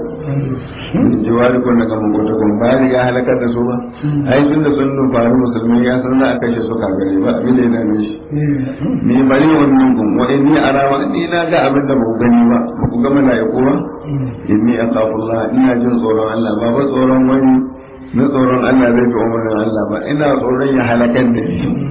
Speaker 1: jiwari ko daga mugota ko ba ya halakar da su ba ai tun da sun faru musulmi ya san za a kashe su kagare ba abin da yana nishi ni bari wannan kun wa inni arama ni na ga abin da ba ku gani ba ba ku ga malaiku ba inni akhafullah ina jin tsoron Allah ba ba tsoron wani na tsoron Allah zai fi umarnin Allah ba ina tsoron ya halakar da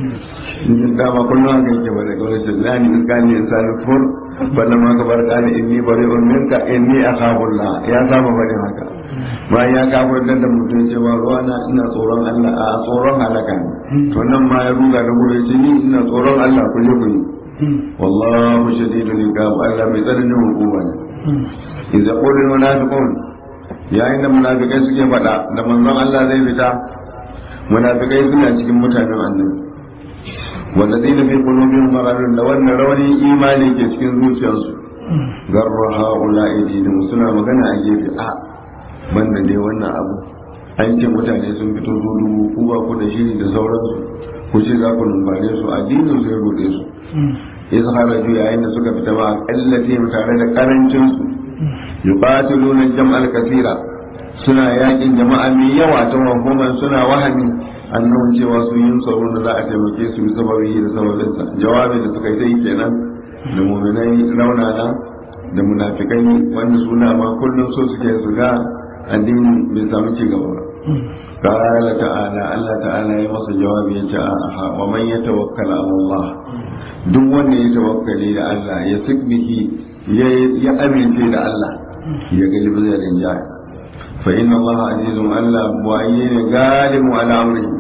Speaker 1: ni dama kullum haka yake ba da kawai shi lani iskani insani fur banda ma ka bar kani inni bari minka inni akhafullah ya saba bari haka bayan ya kafar da mutum ce ba ruwana ina tsoron Allah a tsoron halaka ne to nan ma ya ruga da gure ce ni ina tsoron Allah ku je ku yi wallahu shadidul iqab Allah mai tsananin hukuma ne idza qulul munafiqun yayin da munafikai suke faɗa da manzon Allah zai fita munafikai suna cikin mutanen annabi والذين في قلوبهم مرض da wannan rauni imani ke cikin zuciyarsu garra haula idinu suna magana a gefe a banda dai wannan abu an ce mutane sun fito dubu ku ba ku da shiri da sauransu ku ce za ku numfare su addinin su ya rude su ya zahara ju yayin da suka fita ba a kallace tare da karancin su yuqatiluna jam'al kasira suna yakin jama'a mai yawa ta wahuman suna wahami annon cewa su yin tsaron da za a taimake su bisa sababi da sababinsa jawabin da suka yi ta yi kenan da muminai raunana da munafikai wanda suna ma kullum so suke su ga addini bai samu ci gaba ba qala ta'ala Allah ta'ala ya masa jawabi ya ce a wa man yatawakkala ala Allah duk wanda ya tawakkali da Allah ya sikbihi ya amince da Allah ya galibi zai rinjaya fa inna Allah azizun Allah buwaye ne galibu ala amrihi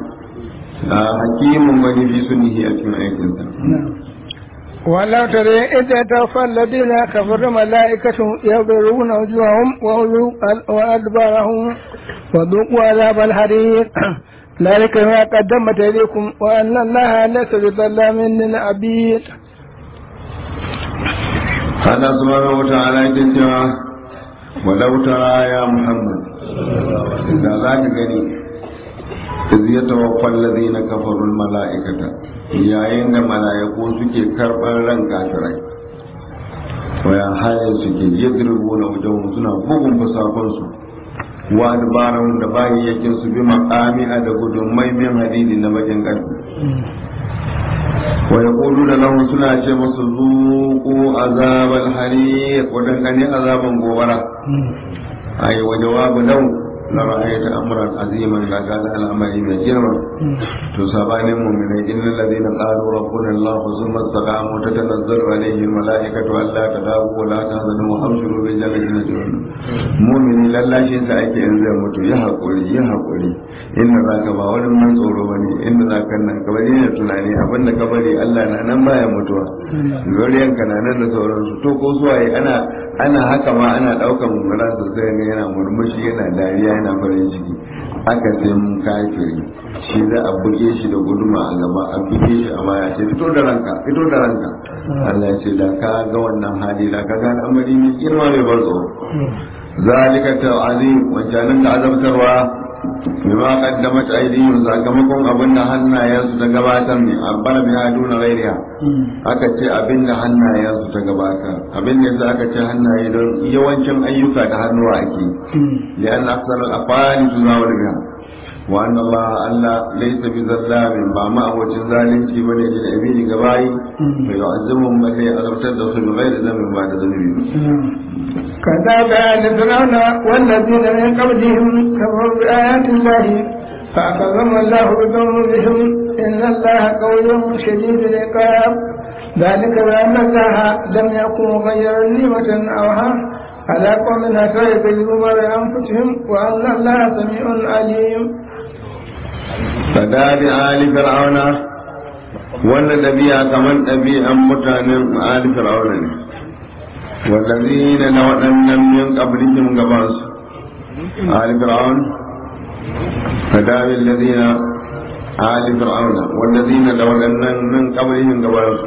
Speaker 1: hakimun gani fi sunnihi a cikin aikinsa
Speaker 3: ولو ترى إذ توفى الذين كفروا ملائكة يضرون وجوههم وأدبارهم وذوقوا عذاب الحريق ذلك ما قدمت إليكم وأن الله ليس بظلام للعبيد
Speaker 1: هذا سبحانه وتعالى يقول ولو ترى يا محمد إذا ذاك gani إذ يتوفى الذين كفروا الملائكة yayin da mala'iku suke karɓar ran kafirai waya haya suke yadrubu na wajen suna bugun fasakonsu wa dabarun da bayyakin su bi makami a da gudun maimin hadidi na bakin ƙarfi wa yaqulu da lahum suna ce musu zuqu azabal hariq wadangane azaban gobara ai wa jawabu law la ra'ayta amran aziman la kana al'amari mai girma to sabanin mu'minai innal ladina qalu rabbuna allah thumma istaqamu tatanazzalu alaihim malaikatu alla tadabu wa la tahzanu wa abshiru bil jannati najrun mu'mini lallashi sa ake in zai mutu ya hakuri ya hakuri inda zaka ba wani man tsoro bane inda zaka nan ka bari ne tunani abinda ka bari Allah na nan baya mutuwa zuriyan ka na nan da sauransu to ko suwaye ana ana haka ma ana daukan mummuna sosai ne yana murmushi yana dariya yana farin ciki aka sai mun kafiri shi za a buge shi da guduma a gaba a buge shi a baya ce fito da ranka fito da ranka Allah ce da ka ga wannan hali da ka ga al'amari mai girma mai ban tsoro zalika ta'azim wancanin da azabtarwa bima qaddamat aydihim sakamakon abin da hannayensu ta gabatar ne abbara bi haduna ghairiha aka ce abin da hannayensu ta gabatar abin da aka ce hannaye don yawancin ayyuka da hannuwa ake lian aksar al-afali tuzawar biha wa anna Allah Allah laysa bi zallamin ba ma abocin zalunci bane da abidi gabayi fa yu'azzimuhum bal azabtar da su ghairi zamin ba da zanubi
Speaker 3: كذاب آل فرعون والذين من قبلهم كفروا بآيات الله فأخذهم الله بذنوبهم إن الله قوي شديد العقاب ذلك بأن الله لم يكن مغيرا نعمة أوها على قوم حتى يكذبوا بأنفسهم وأن الله سميع عليم
Speaker 1: فداب آل فرعون wannan ɗabi'a kamar ɗabi'an mutanen ali fir'auna ne wallazina na waɗannan min qablihim gabansu ali fir'aun fadabi allazina ali fir'auna wallazina da waɗannan min qablihim gabansu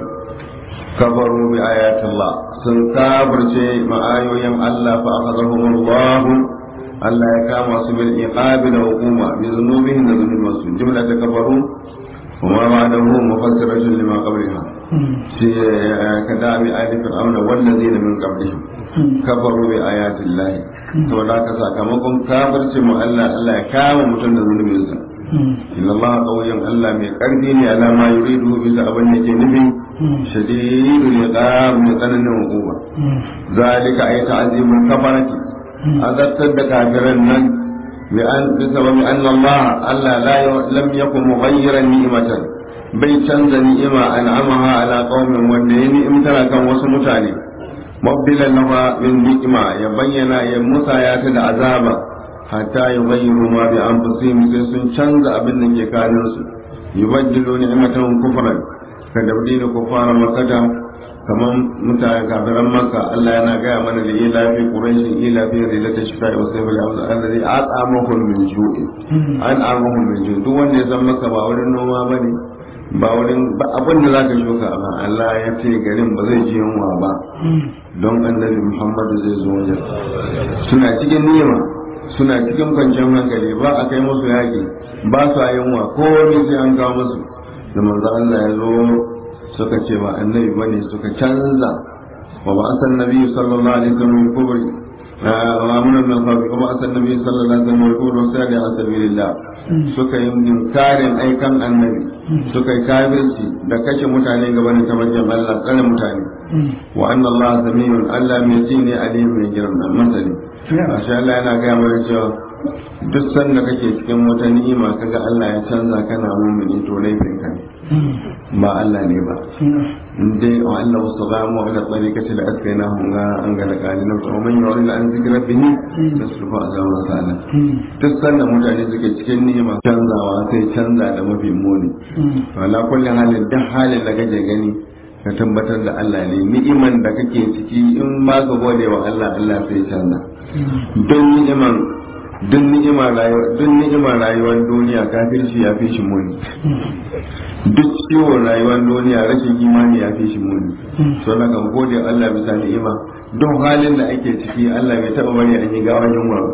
Speaker 1: kafaru bi ayatillah sun kafirce ma'ayoyin Allah fa akhadhahum Allah Allah ya kama su bil iqabi da hukuma bi dhunubihim da dhunubinsu jumla ta kafaru وما بعده مفسرة لما قبلها في كدام آل فرعون والذين من قبلهم كفروا بآيات الله saboda haka sakamakon kafirce mu Allah Allah ya kama mutum da zunubinsa inna Allah qawiyyan Allah mai karfi ne ala ma yuridu bisa abin da ke nufi shadidul iqab mai tsananin hukuma zalika ay ta'zimul kafarati azabtar da kafiran nan بأن بسبب أن الله ألا لا لم يكن مغيرا نعمة bai canza ni'ima an'amaha ala qaumin wanda ya ni'imtara kan wasu mutane mabdilan lafa min ni'ima ya bayyana ya musaya ta da azaba hatta yughayyiru ma bi anfusihim sai sun canza abin da ke kanin su yubaddilu ni'matan kufran ka dabdina kufara makata kamar mutane kafiran maka Allah yana gaya mana da ila fi quraish ila fi rilata shifa'i wa sayfil amza alladhi at'amahum min ju'in an amahum min ju'in duk wanda ya san maka ba wurin noma bane ba wurin ba abin da zaka shuka ba Allah ya ce garin ba zai ji yunwa ba don annabi Muhammadu zai zo wajen suna cikin nima suna cikin kwanciyar hankali ba a kai musu yaƙi ba su yunwa ko wani sai an kawo musu da manzo Allah ya zo suka ce ba annabi bane suka canza wa ba asan nabi sallallahu alaihi wasallam kubri wa amuna min khafi wa ba asan nabi sallallahu alaihi wasallam kubri sai da sabilillah suka yi inkarin aikan annabi suka yi kafirci da kashe mutane gaban tabarkin Allah tsare mutane wa anna Allah samiyun Allah mai ji ne alim mai girma masani masha Allah yana gaya mana cewa duk sanda kake cikin wata ni'ima kaga Allah ya canza kana mumini to laifin ka ne ba Allah ne ba in dai wa Allah wasu ba mu ala tsarikaci da aka yi na hunga an ga lakani na kuma man yawon da an zikira bihi da su fa azama sana duk sanda mutane suke cikin ni'ima canzawa sai canza da mafi muni wala kullum halin duk halin da kake gani ka tabbatar da Allah ne ni'iman da kake ciki in ba ka gode wa Allah Allah sai canza don ni'iman duk ni'ima rayuwa duk ni'ima rayuwar duniya kafirci ya fi shi muni duk ciwon rayuwar duniya rashin imani ya fi shi muni so na kan gode Allah bisa ni'ima duk halin da ake ciki Allah bai taba bari an yi gawan yunwa ba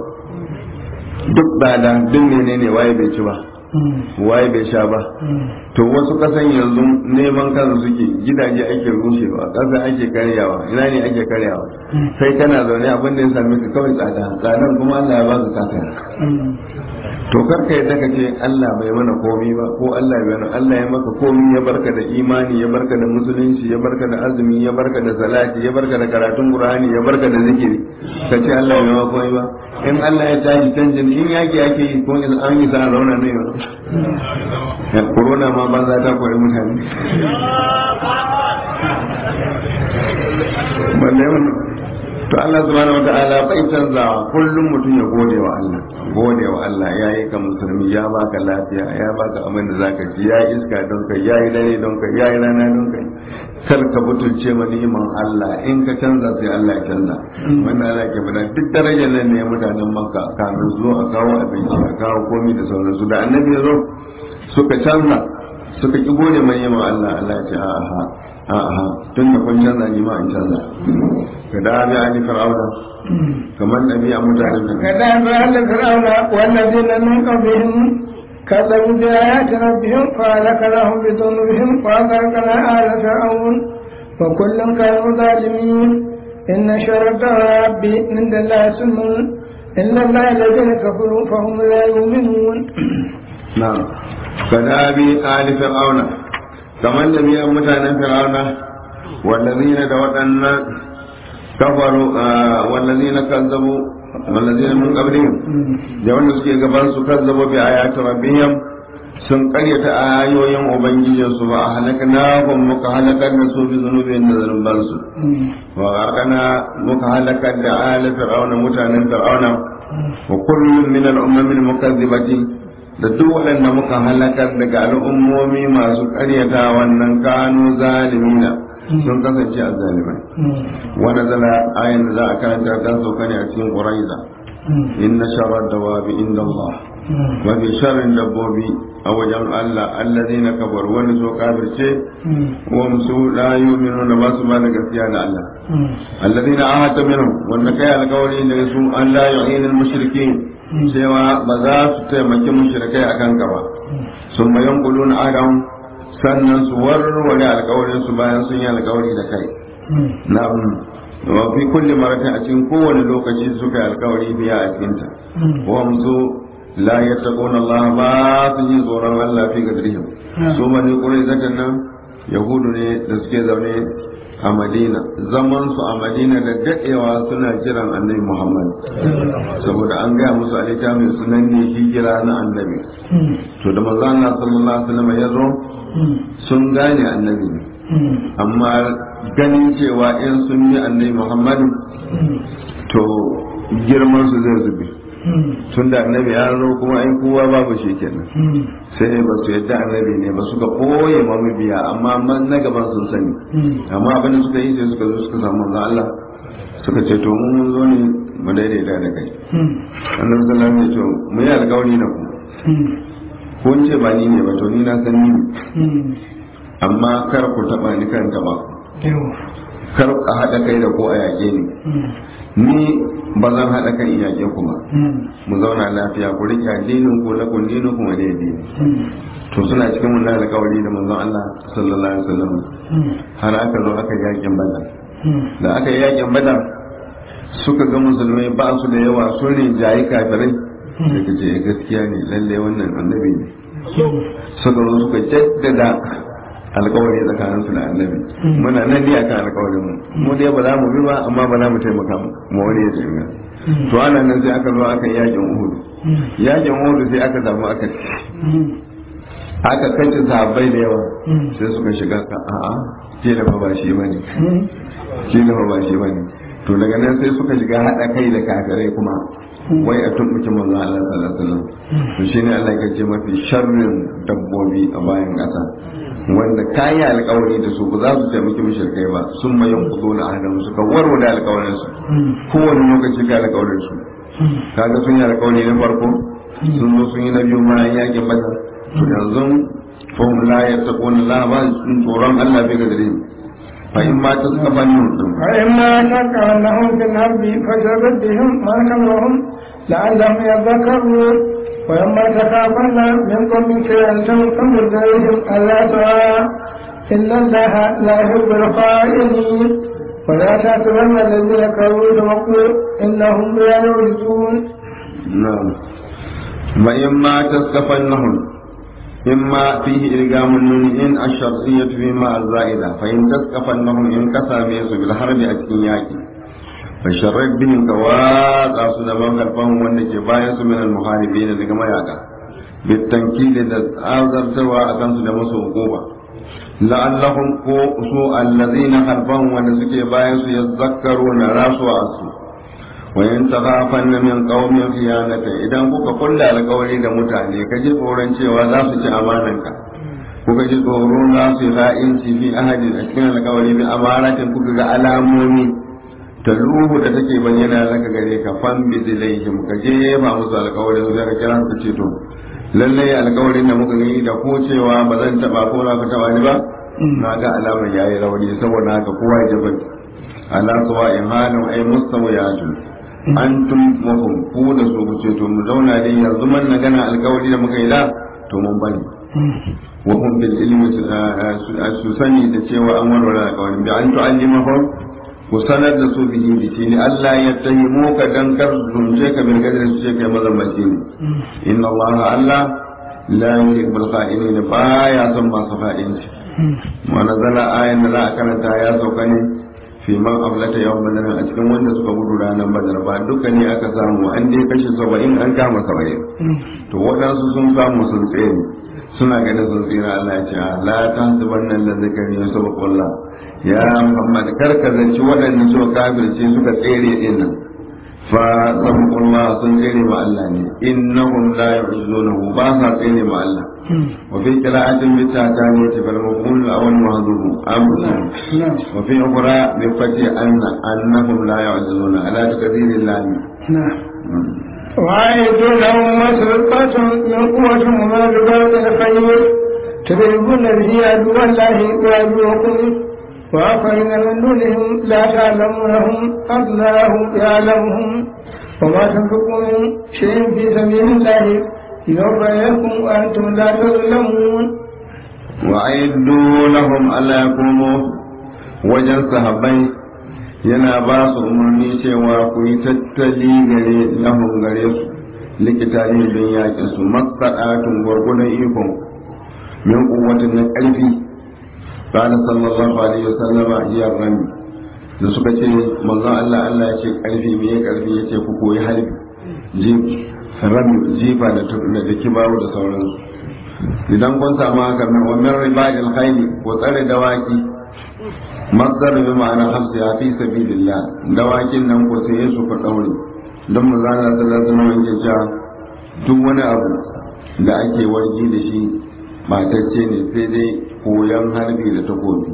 Speaker 1: duk bada duk menene waye bai ci ba waye bai sha ba to wasu kasan yanzu neman kansu suke gidaje ake rushewa kasa ake karyawa ina ne ake karyawa sai kana zaune abin da ya same ka kawai tsada tsadan kuma Allah ya baka kasa to karka yadda ka ce Allah bai mana komi ba ko Allah bai mana Allah ya maka komi ya barka da imani ya barka da musulunci ya barka da azumi ya barka da salati ya barka da karatun qur'ani ya barka da zikiri ka ce Allah bai maka komi ba in Allah ya tashi canjin in yaki ake yi ko in an yi sa rauna ne ya corona ma banza ta koyi mutane balle wannan to Allah subhanahu wataala bai canzawa kullum mutum ya gode wa Allah gode wa Allah ya yi ka musulmi ya baka lafiya ya baka abin da zaka ci ya iska don kai ya yi dare don kai ya yi rana don kai kar ka butulce ma ni'iman Allah in ka canza sai Allah ya canza wannan Allah ke bada duk darajar nan ne mutanen Makka kamin zo a kawo abinci a kawo komai da sauransu da annabi ya zo suka canza suka ki gode mai ni'iman Allah Allah ya ce a'a a'a tun da kun canza ni ma in canza ka da bi ali fir'auna kamar nabi a mutanen nan
Speaker 3: ka da bi ali fir'auna wallazina min qablihim كذبوا بآيات ربهم فأهلكناهم بذنوبهم وأغرقنا آل فرعون وكلا كانوا ظالمين إن شر الدواب عند الله سم إلا الله الذين كفروا فهم لا يؤمنون
Speaker 1: نعم كدابي آل فرعون كمان نبي متانا فرعون والذين دوتنا كفروا آه والذين كذبوا والذين من قبلهم جوانا سكي قبل كذبوا بآيات ربهم sun karyata ayoyin ubangijinsu ba a halakna kun muka halakar da su bi zunubin da zunubansu wa gharqana muka halakar da ala fir'auna mutanen fir'auna wa kullum min al-ummam al-mukazzibati da duk waɗanda muka halakar daga al'ummomi masu karyata wannan kanu zalimina sun kasance a zalimai wani zala ayin da za a karanta kan sauka ne a cikin ƙuraiza inna sharar dawabi inda Allah mafi sharrin dabbobi a wajen Allah allazi na kabar wani so kafirce wa musu la yu'minu ba su ba da gaskiya da Allah allazi na ahata minhum wanda kai alƙawari da su an la yu'inul mushrikin cewa ba za su taimaki mushrikai akan ka ba sun mayan kulun adam sannan su warware alƙawarin su bayan sun yi alƙawari da kai na wa fi kulli maratin a cikin kowane lokaci suka yi alƙawari biya a cikinta wa musu la yattaquna Allah ba su yi tsoron Allah fi gadrihim su mani kurai zakan nan yahudu ne da suke zaune a Madina zaman su a Madina da dadewa suna kiran Annabi Muhammad saboda an gaya musu a littafin sunan ne hijira na Annabi to da manzo Allah sallallahu alaihi wasallam ya zo sun gane Annabi ne amma ganin cewa in sun yi Annabi Muhammad to girman su zai zube tun da annabi ya zo kuma ai kowa babu shi kenan sai ba su yadda annabi ne ba suka koye ma mabiya amma man na gaban sun sani amma abin da suka yi sai suka zo suka samu manzo Allah suka ce to mun mun zo ne mu daidaita da kai annabi sallallahu alaihi wasallam ya ce mu yi alƙawari da ku ko ce ba ni ne ba to ni na san ni amma kar ku taba ni kan taba kar a haɗa kai da ko a yaƙe ni ni ba zan haɗa kan iyake kuma mu zauna lafiya ku rike addinin ku na kun dinin kuma da addini to suna cikin mun alƙawari da manzon Allah sallallahu alaihi wasallam har aka zo aka yakin badar da aka yi yakin badar suka ga musulmai ba su da yawa sun rinjayi kafirai da kace gaskiya ne lalle wannan annabi ne suka zo suka jaddada alkawari tsakanin su da annabi muna nan ne akan alkawarin mu mu dai ba za mu bi ba amma ba za mu taimaka mu wani ya taimaka to ana nan sai aka zo aka yakin uhud yakin uhud sai aka samu aka aka kace sahabbai da yawa sai suka shiga a'a ke da ba shi bane ke da ba shi bane to daga nan sai suka shiga hada kai da kafirai kuma wai a tumbuki manzo Allah sallallahu alaihi wasallam to shine Allah ya ce mafi sharrin dabbobi a bayan ƙasa wanda kayi alkawari da su ba za su taimaki mushrikai ba sun ma yin kudo na adam suka warware alkawarin su kowane lokaci ka alkawarin su kaga sun yi alkawari na farko sun zo sun yi na biyu bayan yakin badar to yanzu fahim la ya taƙo na la ba sun tsoron Allah bai ga dare fa in ma ta suka bani mutum
Speaker 3: fa in ma ta ka annahum fil harbi fashabir bihim ma kamahum la'allahum yadhakkarun وإما تخافن من قوم فئة فانظر إليهم ألا ترى إن الله لا يحب الخائنين ولا تحسبن الذين كفروا وقوا إنهم لا يعجزون
Speaker 1: نعم وإما تسكفنهم إما فيه إلقام النون إن الشرطية فيما الزائدة فإن تسكفنهم إن كساميس بالحرب أكياكي fasharrar binin ka watsa su da makarfan wanda ke bayan su minal muharibi da daga mayaka bitankili da azartarwa a kansu da masu hukuma la'allahum ko su allazina harfan wanda suke bayan su yazakkaru na rasuwa su wa in taghafan min qaumin khiyanata idan kuka kulla alƙawari da mutane ka ji tsoron cewa za su ci amananka kuka ji tsoron za su yi ra'inci fi ahadin a cikin alƙawari bi amaratin kuka ga alamomi taluhu da take bayyana laka gare ka fan bi zilaihim ka je ba musu alƙawarin zai ka kira su ce to lalle alƙawarin da muka yi da ko cewa ba zan taba ko na ka taba ni ba na ga alamar yayi rauni saboda haka kowa ya jaban ala sawa imanin ay mustawiyatu antum mahum ku da su ku ce to mu zauna dai yanzu man na gana alƙawari da muka yi da to mun bani wa hum bil ilmi su sani da cewa an warware alƙawarin bi an tu'allimahum ku sanar da su bihi da shi ne Allah ya tahimu ka dan kar zunce ka bil gadar su ce kai mazammaci ne inna Allah Allah la yuhibbul kha'inin ba ya son masu kha'inci wa nazala ayan da za a karanta ya sauka ne fi man aflata yawan badar a cikin wanda suka gudu ranar badar ba duka ne aka samu an dai kashe saba'in an kama saba'in to waɗansu sun samu sun tsere suna ganin sun tsira Allah ya ce la ta sabannan da zakari ya sabaqullah ya Muhammad karka zanci waɗanda suka kafirce suka tsere din nan fa sabaqullah sun tsere ma Allah ne innahum la yu'jizunahu ba sa tsere ma Allah wa fi qira'atin bi ta'tani fal mafhum al-awwal mahdhuf amsa wa fi ukhra bi fati anna annahum la yu'jizuna ala takdirillah
Speaker 3: وأعدوا لهم ما استطعت من قوة وما رباط الخير تضربون به عدو الله وعدوكم وآخرين من دونهم لا تعلمونهم الله يعلمهم وما تنفقوا من شيء في سبيل الله يوفى لكم وأنتم لا تظلمون
Speaker 1: وأعدوا لهم ألا يكونوا وجن صحابي yana ba su umarni cewa ku yi tattali gare lahun gare su likita ne don yaƙi su matsaɗatun gwargwadon ikon min kuwatin na ƙarfi قال صلى الله عليه وسلم ajiyar rami da suka ce manzon Allah Allah ya ce ƙarfi me ya ƙarfi ya ce ku koyi harbi rami jifa da da kibaru da sauransu idan kun samu haka min wa min ribadil khayli ko tsare dawaki masdar bi ma'ana hamsa ya fi sabilillah dawakin nan ko sai su ku daure don mu zana sallallahu alaihi wasallam cewa duk wani abu da ake wargi da shi matacce ne sai dai koyon harbi da takobi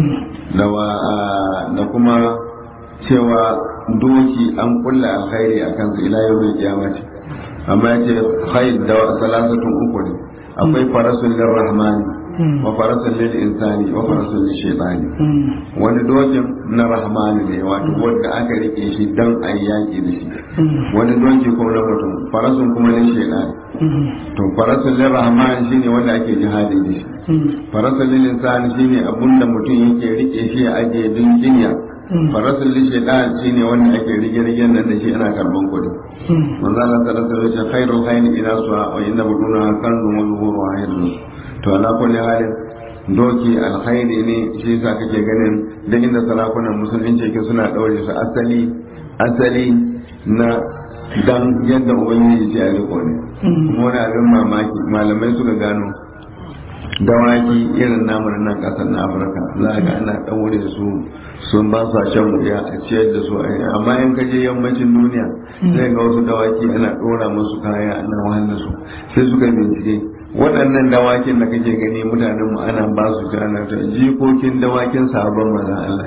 Speaker 1: da kuma cewa doki an kulla alkhairi a kansa ila yau mai kiyamati amma ya ce khair da salasatun uku ne akwai farasun lirrahmani wa farasun lil insani wa farasun lil shaytani wani dokin na rahmani ne wato wanda aka rike shi dan a yaki da shi wani doki kuma na mutum farasun kuma lil shaytani to farasun lil rahmani shine wanda ake jihadi da shi farasun lil insani shine abunda mutum yake rike shi a ajiye don jinya farasun lil shaytani shine wanda ake rige rigen nan da shi ana karban kuɗi manzo Allah sallallahu alaihi wasallam khairul khayri ila su'a wa inna buduna kanzu wa zuhuru hayrun to ala kulli halin doki alkhairi ne shi yasa kake ganin da inda sarakunan musulunci ke suna daure su asali asali na dan yadda ubangiji ce a riko ne kuma wani abin mamaki malamai suka gano dawaki irin namun nan kasar na afirka za ga ana daure su sun ba su shan wuya a ciyar da su amma in kaje yammacin duniya sai ga wasu dawaki ana dora musu kaya ana wahala su sai suka bincike waɗannan dawakin da kake gani mutanen mu ana ba su ana ta jikokin dawakin sabon maza Allah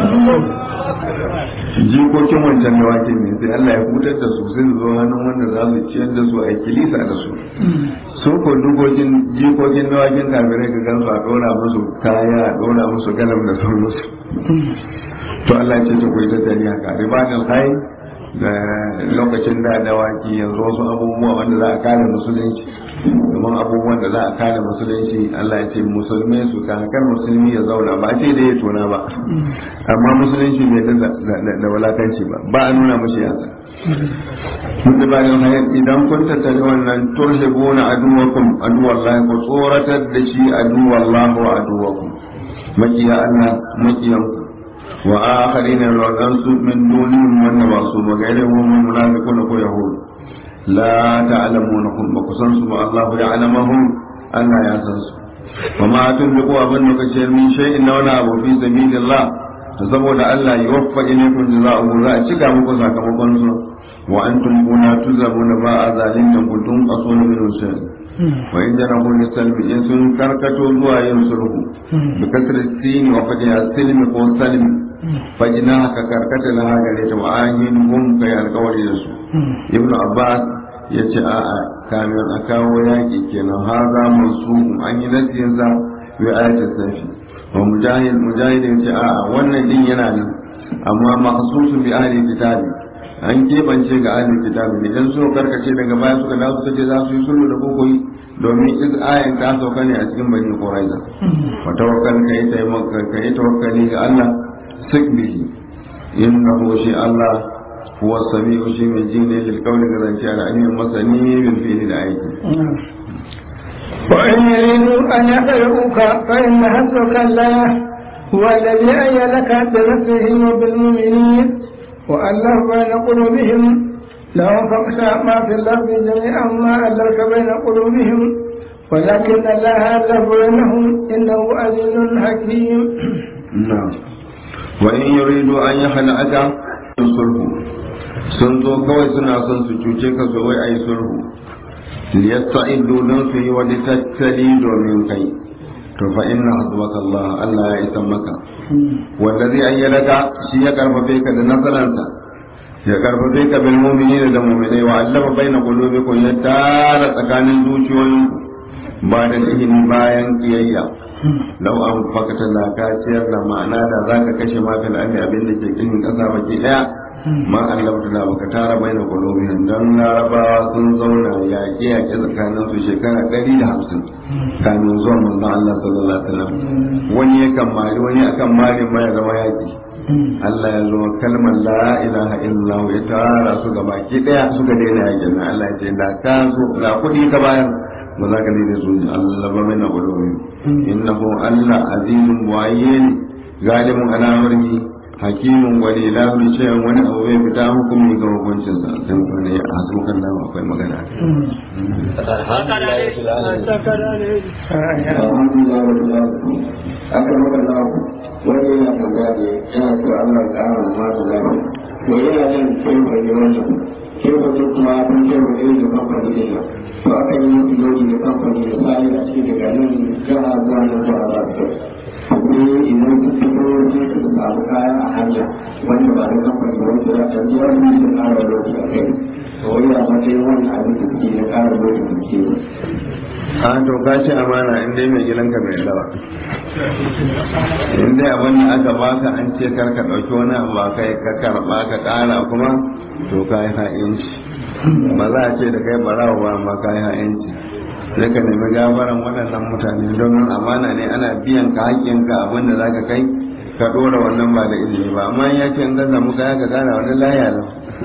Speaker 1: jikokin wancan dawakin ne sai Allah ya hutar da su sai su zo hannun wanda za su ciyar da su a kilisa da su su ko dukokin jikokin dawakin kafirai ka gan su a ɗora musu kaya a ɗora musu galam da sauransu to Allah ya ce ta koyi tattali haka ribanin kai da lokacin da dawaki yanzu wasu abubuwa wanda za a kare musulunci domin abubuwan da za a kare musulunci Allah ya ce musulmi su kakar musulmi ya zauna ba ce da ya tona ba amma musulunci bai da walakanci ba ba a nuna mashi yasa mutu ba da hayar idan kun tattali wannan turshe gona aduwakum aduwallah ku tsoratar da shi aduwallah wa aduwakum makiya Allah makiyanku wa akharina wadansu min dunihim wanda ba su ba gaire mu munafiqun ko yahud la ta'lamunahum ba ku san su ba Allah ya alamahum Allah ya san su wa ma tunfiqu abin da kace min shay'in na wani abu fi sabilillah to saboda Allah ya waffa ilaykum jazaa'u za a cika muku sakamakon su wa antum kuna tuzabuna ba a zalintan kuntum asuna min shay'in wa in janahu lisalmi in sun karkato zuwa yin sulhu bi kasri sin wa fadiha silmi ko salmi fajina ka karkata na gare ta wa'ayin hum kai alkawari da su ibnu abbas ya ce a'a kamin a kawo yaƙi kenan ha za mu su an yi nasiyin sa bi ayatul safi wa mujahid mujahid ya ce a'a wannan din yana nan amma mahsusun bi ahli kitabi an kebance ga ahli kitabi ne dan so karkace daga baya suka dawo suka ce za su yi sulhu da kokoyi domin iz ayan ta sauka ne a cikin bani quraiza wa tawakkal kai taimaka kai tawakkali ga Allah sik bihi innahu shi Allah huwa sami'u shi mai ji ne lil qawli ga zance ala ainihin masani bil fi'li da aiki
Speaker 3: وإن يريدوا أن يخلقوك فإن حسبك الله هو الذي أيدك بنصره وبالمؤمنين وألف بين قلوبهم لو فقت ما في الأرض جميعا ما ألفت بين قلوبهم ولكن الله ألف بينهم إنه عزيز حكيم
Speaker 1: نعم وإن يريدوا أن يخلعك sulhu sun zo kawai suna son su cuce ka su wai ai sulhu liyasta'idu don su yi wani tattali domin kai to fa inna hasbaka Allah Allah ya isa maka wanda zai ayyadaka shi ya karfafe ka da nasaransa ya karfafe ka bil mu'minina da mu'minai wa allama baina qulubikum ya tara tsakanin zuciyoyinku ba da ihini bayan kiyayya lau an fakata da ka ciyar da ma'ana da za ka kashe mafil ami abin da ke cikin ƙasa baki ɗaya ma Allah da baka tara bai na kolobiyan don larabawa sun zauna yaƙe yaƙe tsakanin su shekara ɗari da hamsin kamin zuwa manzon Allah sallallahu alaihi wasallam wani yakan mari wani akan mari ma ya zama yaƙi Allah ya zo kalmar la ilaha illallah ya tara su ga baki ɗaya suka daina yaƙin nan Allah ya ce da ka zo ga kuɗi ka bayar ba za ka daina su Allah ba mai na kolobiyan innahu Allah azizun buwayyin galibin al'amari hakimin gwani la mai cewa wani abu bai fita hukumi ga hukuncin sa sai mutum ne a hasukan nan akwai magana
Speaker 2: aka maka lafu wani yana tambaya ne yana so Allah ya ƙara masu lafi to yana yin kirfa ne wannan kirfa ne kuma kun kirfa ne da kamfani ne to aka yi musu lodi da kamfani da sai a cikin daga nan jiha zuwa nan zuwa za su ne idan su fito sai su samu kaya a hanya wanda ba da kamfani wanda za a ji wani su ƙara lodi a kai to wani a matsayin wani abin da suke na ƙara lodi da suke
Speaker 1: a to ka ci amana in dai mai gidanka mai dawa in dai abin da aka baka an ce kar ka ɗauki wani abu ba kai ka karɓa ka ƙara kuma to ka yi ha'inci ba za a ce da kai barawa ba amma ka yi ha'inci sai ka nemi gafaran waɗannan mutane domin amana ne ana biyan ka haƙƙinka abin da za ka kai ka ɗora wannan ba da ilimi ba amma ya ce in ka samu kaya ka ƙara wani laya lau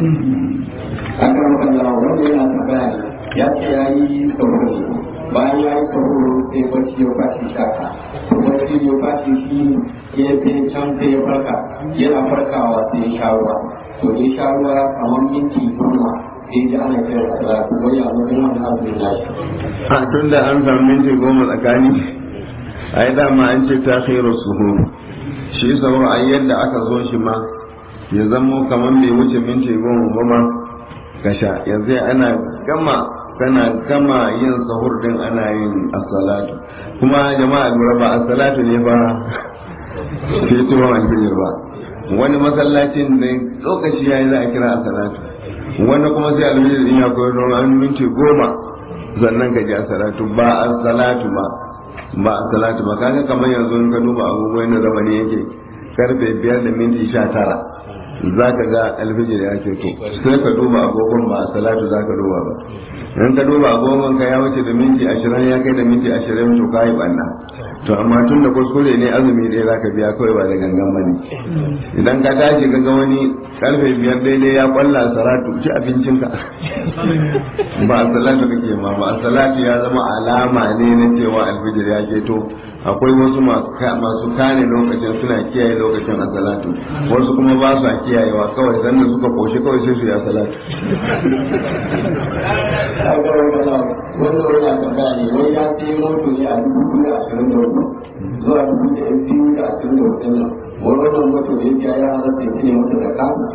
Speaker 2: aka maka lawa wanda yana tambaya ne ya ce ya yi sauro bayan ya yi sauro sai bacci ya fashi shaka to bacci ya fashi shi ya fi can sai ya farka yana farkawa sai ya sha ruwa to ya sha ruwa kamar minti goma sai ji ana kira da wani abu da wani abu da nashi
Speaker 1: a tun da an samu minti goma tsakani a yi dama an ce ta khairu suhu shi sauro a yadda aka zo shi ma ya zamo kamar bai wuce minti goma ba ma ka sha yanzu ana gama kana gama yin sahur din ana yin asalatu kuma jama'a lura ba asalatu ne ba fitowar alfijir ba wani masallacin da lokaci ya yi za a kira asalatu wani kuma sai alfijir din ya koyar don an minti goma sannan ka ji asalatu ba asalatu ba ba asalatu ba kaga kamar yanzu in ka duba agogo yadda zamani yake karfe biyar da minti sha tara za ka ga alfijir ya ce to sai ka duba agogon ba a salatu za ka duba ba in ka duba agogon ka ya wuce da minti ashirin ya kai da minti ashirin to ka yi banna to amma tun da kuskure ne azumi ɗaya za ka biya kawai ba da gangan ba ne idan ka tashi ka ga wani karfe biyar daidai ya kwalla salatu ci abincinka ba a salatu kake ma ba a salatu ya zama alama ne na cewa alfijir ya ke to akwai wasu masu kane lokacin suna kiyaye lokacin a salatu wasu kuma ba su kiyayewa kawai sanda suka koshi kawai sai su ya salatu
Speaker 2: aka maka lawa wanda wani a tambaya ne wai ya sai moto ne a dubu biyu da ashirin da hudu zuwa dubu da biyu da ashirin da hudu nan wani wannan moto da yake ya halatta ya ne mata da kasa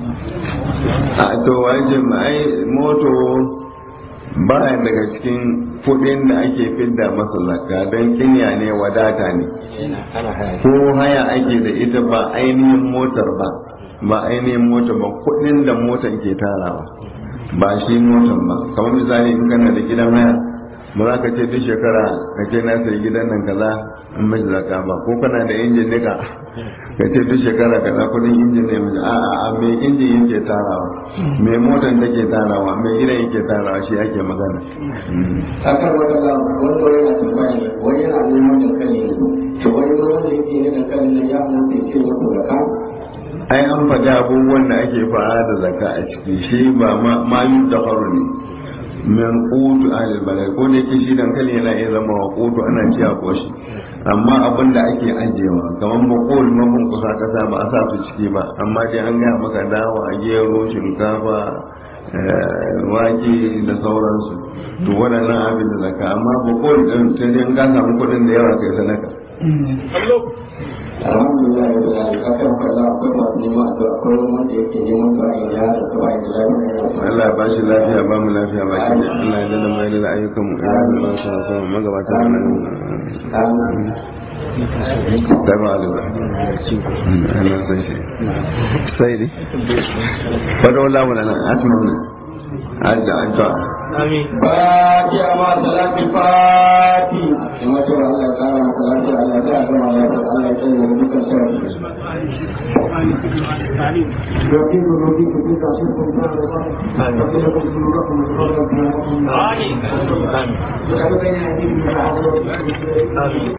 Speaker 1: a to wajen ai moto baya daga cikin kudin da ake fidda masa zakka don kinya ne wadata ne ko haya ake da ita ba ainihin motar ba ba ainihin motar ba kudin da motar ke tarawa ba shi motar ba kamar misali in kana da gidan haya ba za ka ce duk shekara ka ce na sayi gidan nan kaza in mai zakka ba ko kana da injin nika ka ce duk shekara kaza kudin injin ne mai a a a mai injin yake tarawa mai motar take tarawa mai gidan yake tarawa shi ake magana
Speaker 2: akan wata lawa wanda wani na tambaya ne wani yana neman dankali ne to wani ma wanda yake ne dankalin nan ya halatta ya ce mata da kasa
Speaker 1: ai an faɗi abubuwan da ake fara da zakka a ciki shi ba ma yi da ne min kutu alil balai ko da yake shi dankali yana iya zama wa kutu ana ci a koshi amma abin da ake ajiyewa kamar bakol mabin kusa kasa ba a sa su ciki ba amma dai an gaya maka dawa gero shinkafa wake da sauransu to waɗannan abin da zaka amma bakol ɗin sai dai ka samu kuɗin da yawa kai sadaka
Speaker 2: alhamdulillah da ya akan kalla akwai masu neman addu'a akwai wanda yake neman du'a in ya da du'a in lafiya
Speaker 1: Allah ba shi lafiya ba mu lafiya ba shi Allah ya dada mai da ayyukan mu ya da ba su so magabata nan da ba da ba Allah sai shi sai dai fado la wala nan asma ne adda adda
Speaker 2: amin fatiha ma salati fati kuma to Allah ya kara maka lafiya Allah ya ga ma lafiya Allah ya tsare mu dukkan sarki Robi robi robi ka shi ko ba da ba. Amin. Amin. Amin.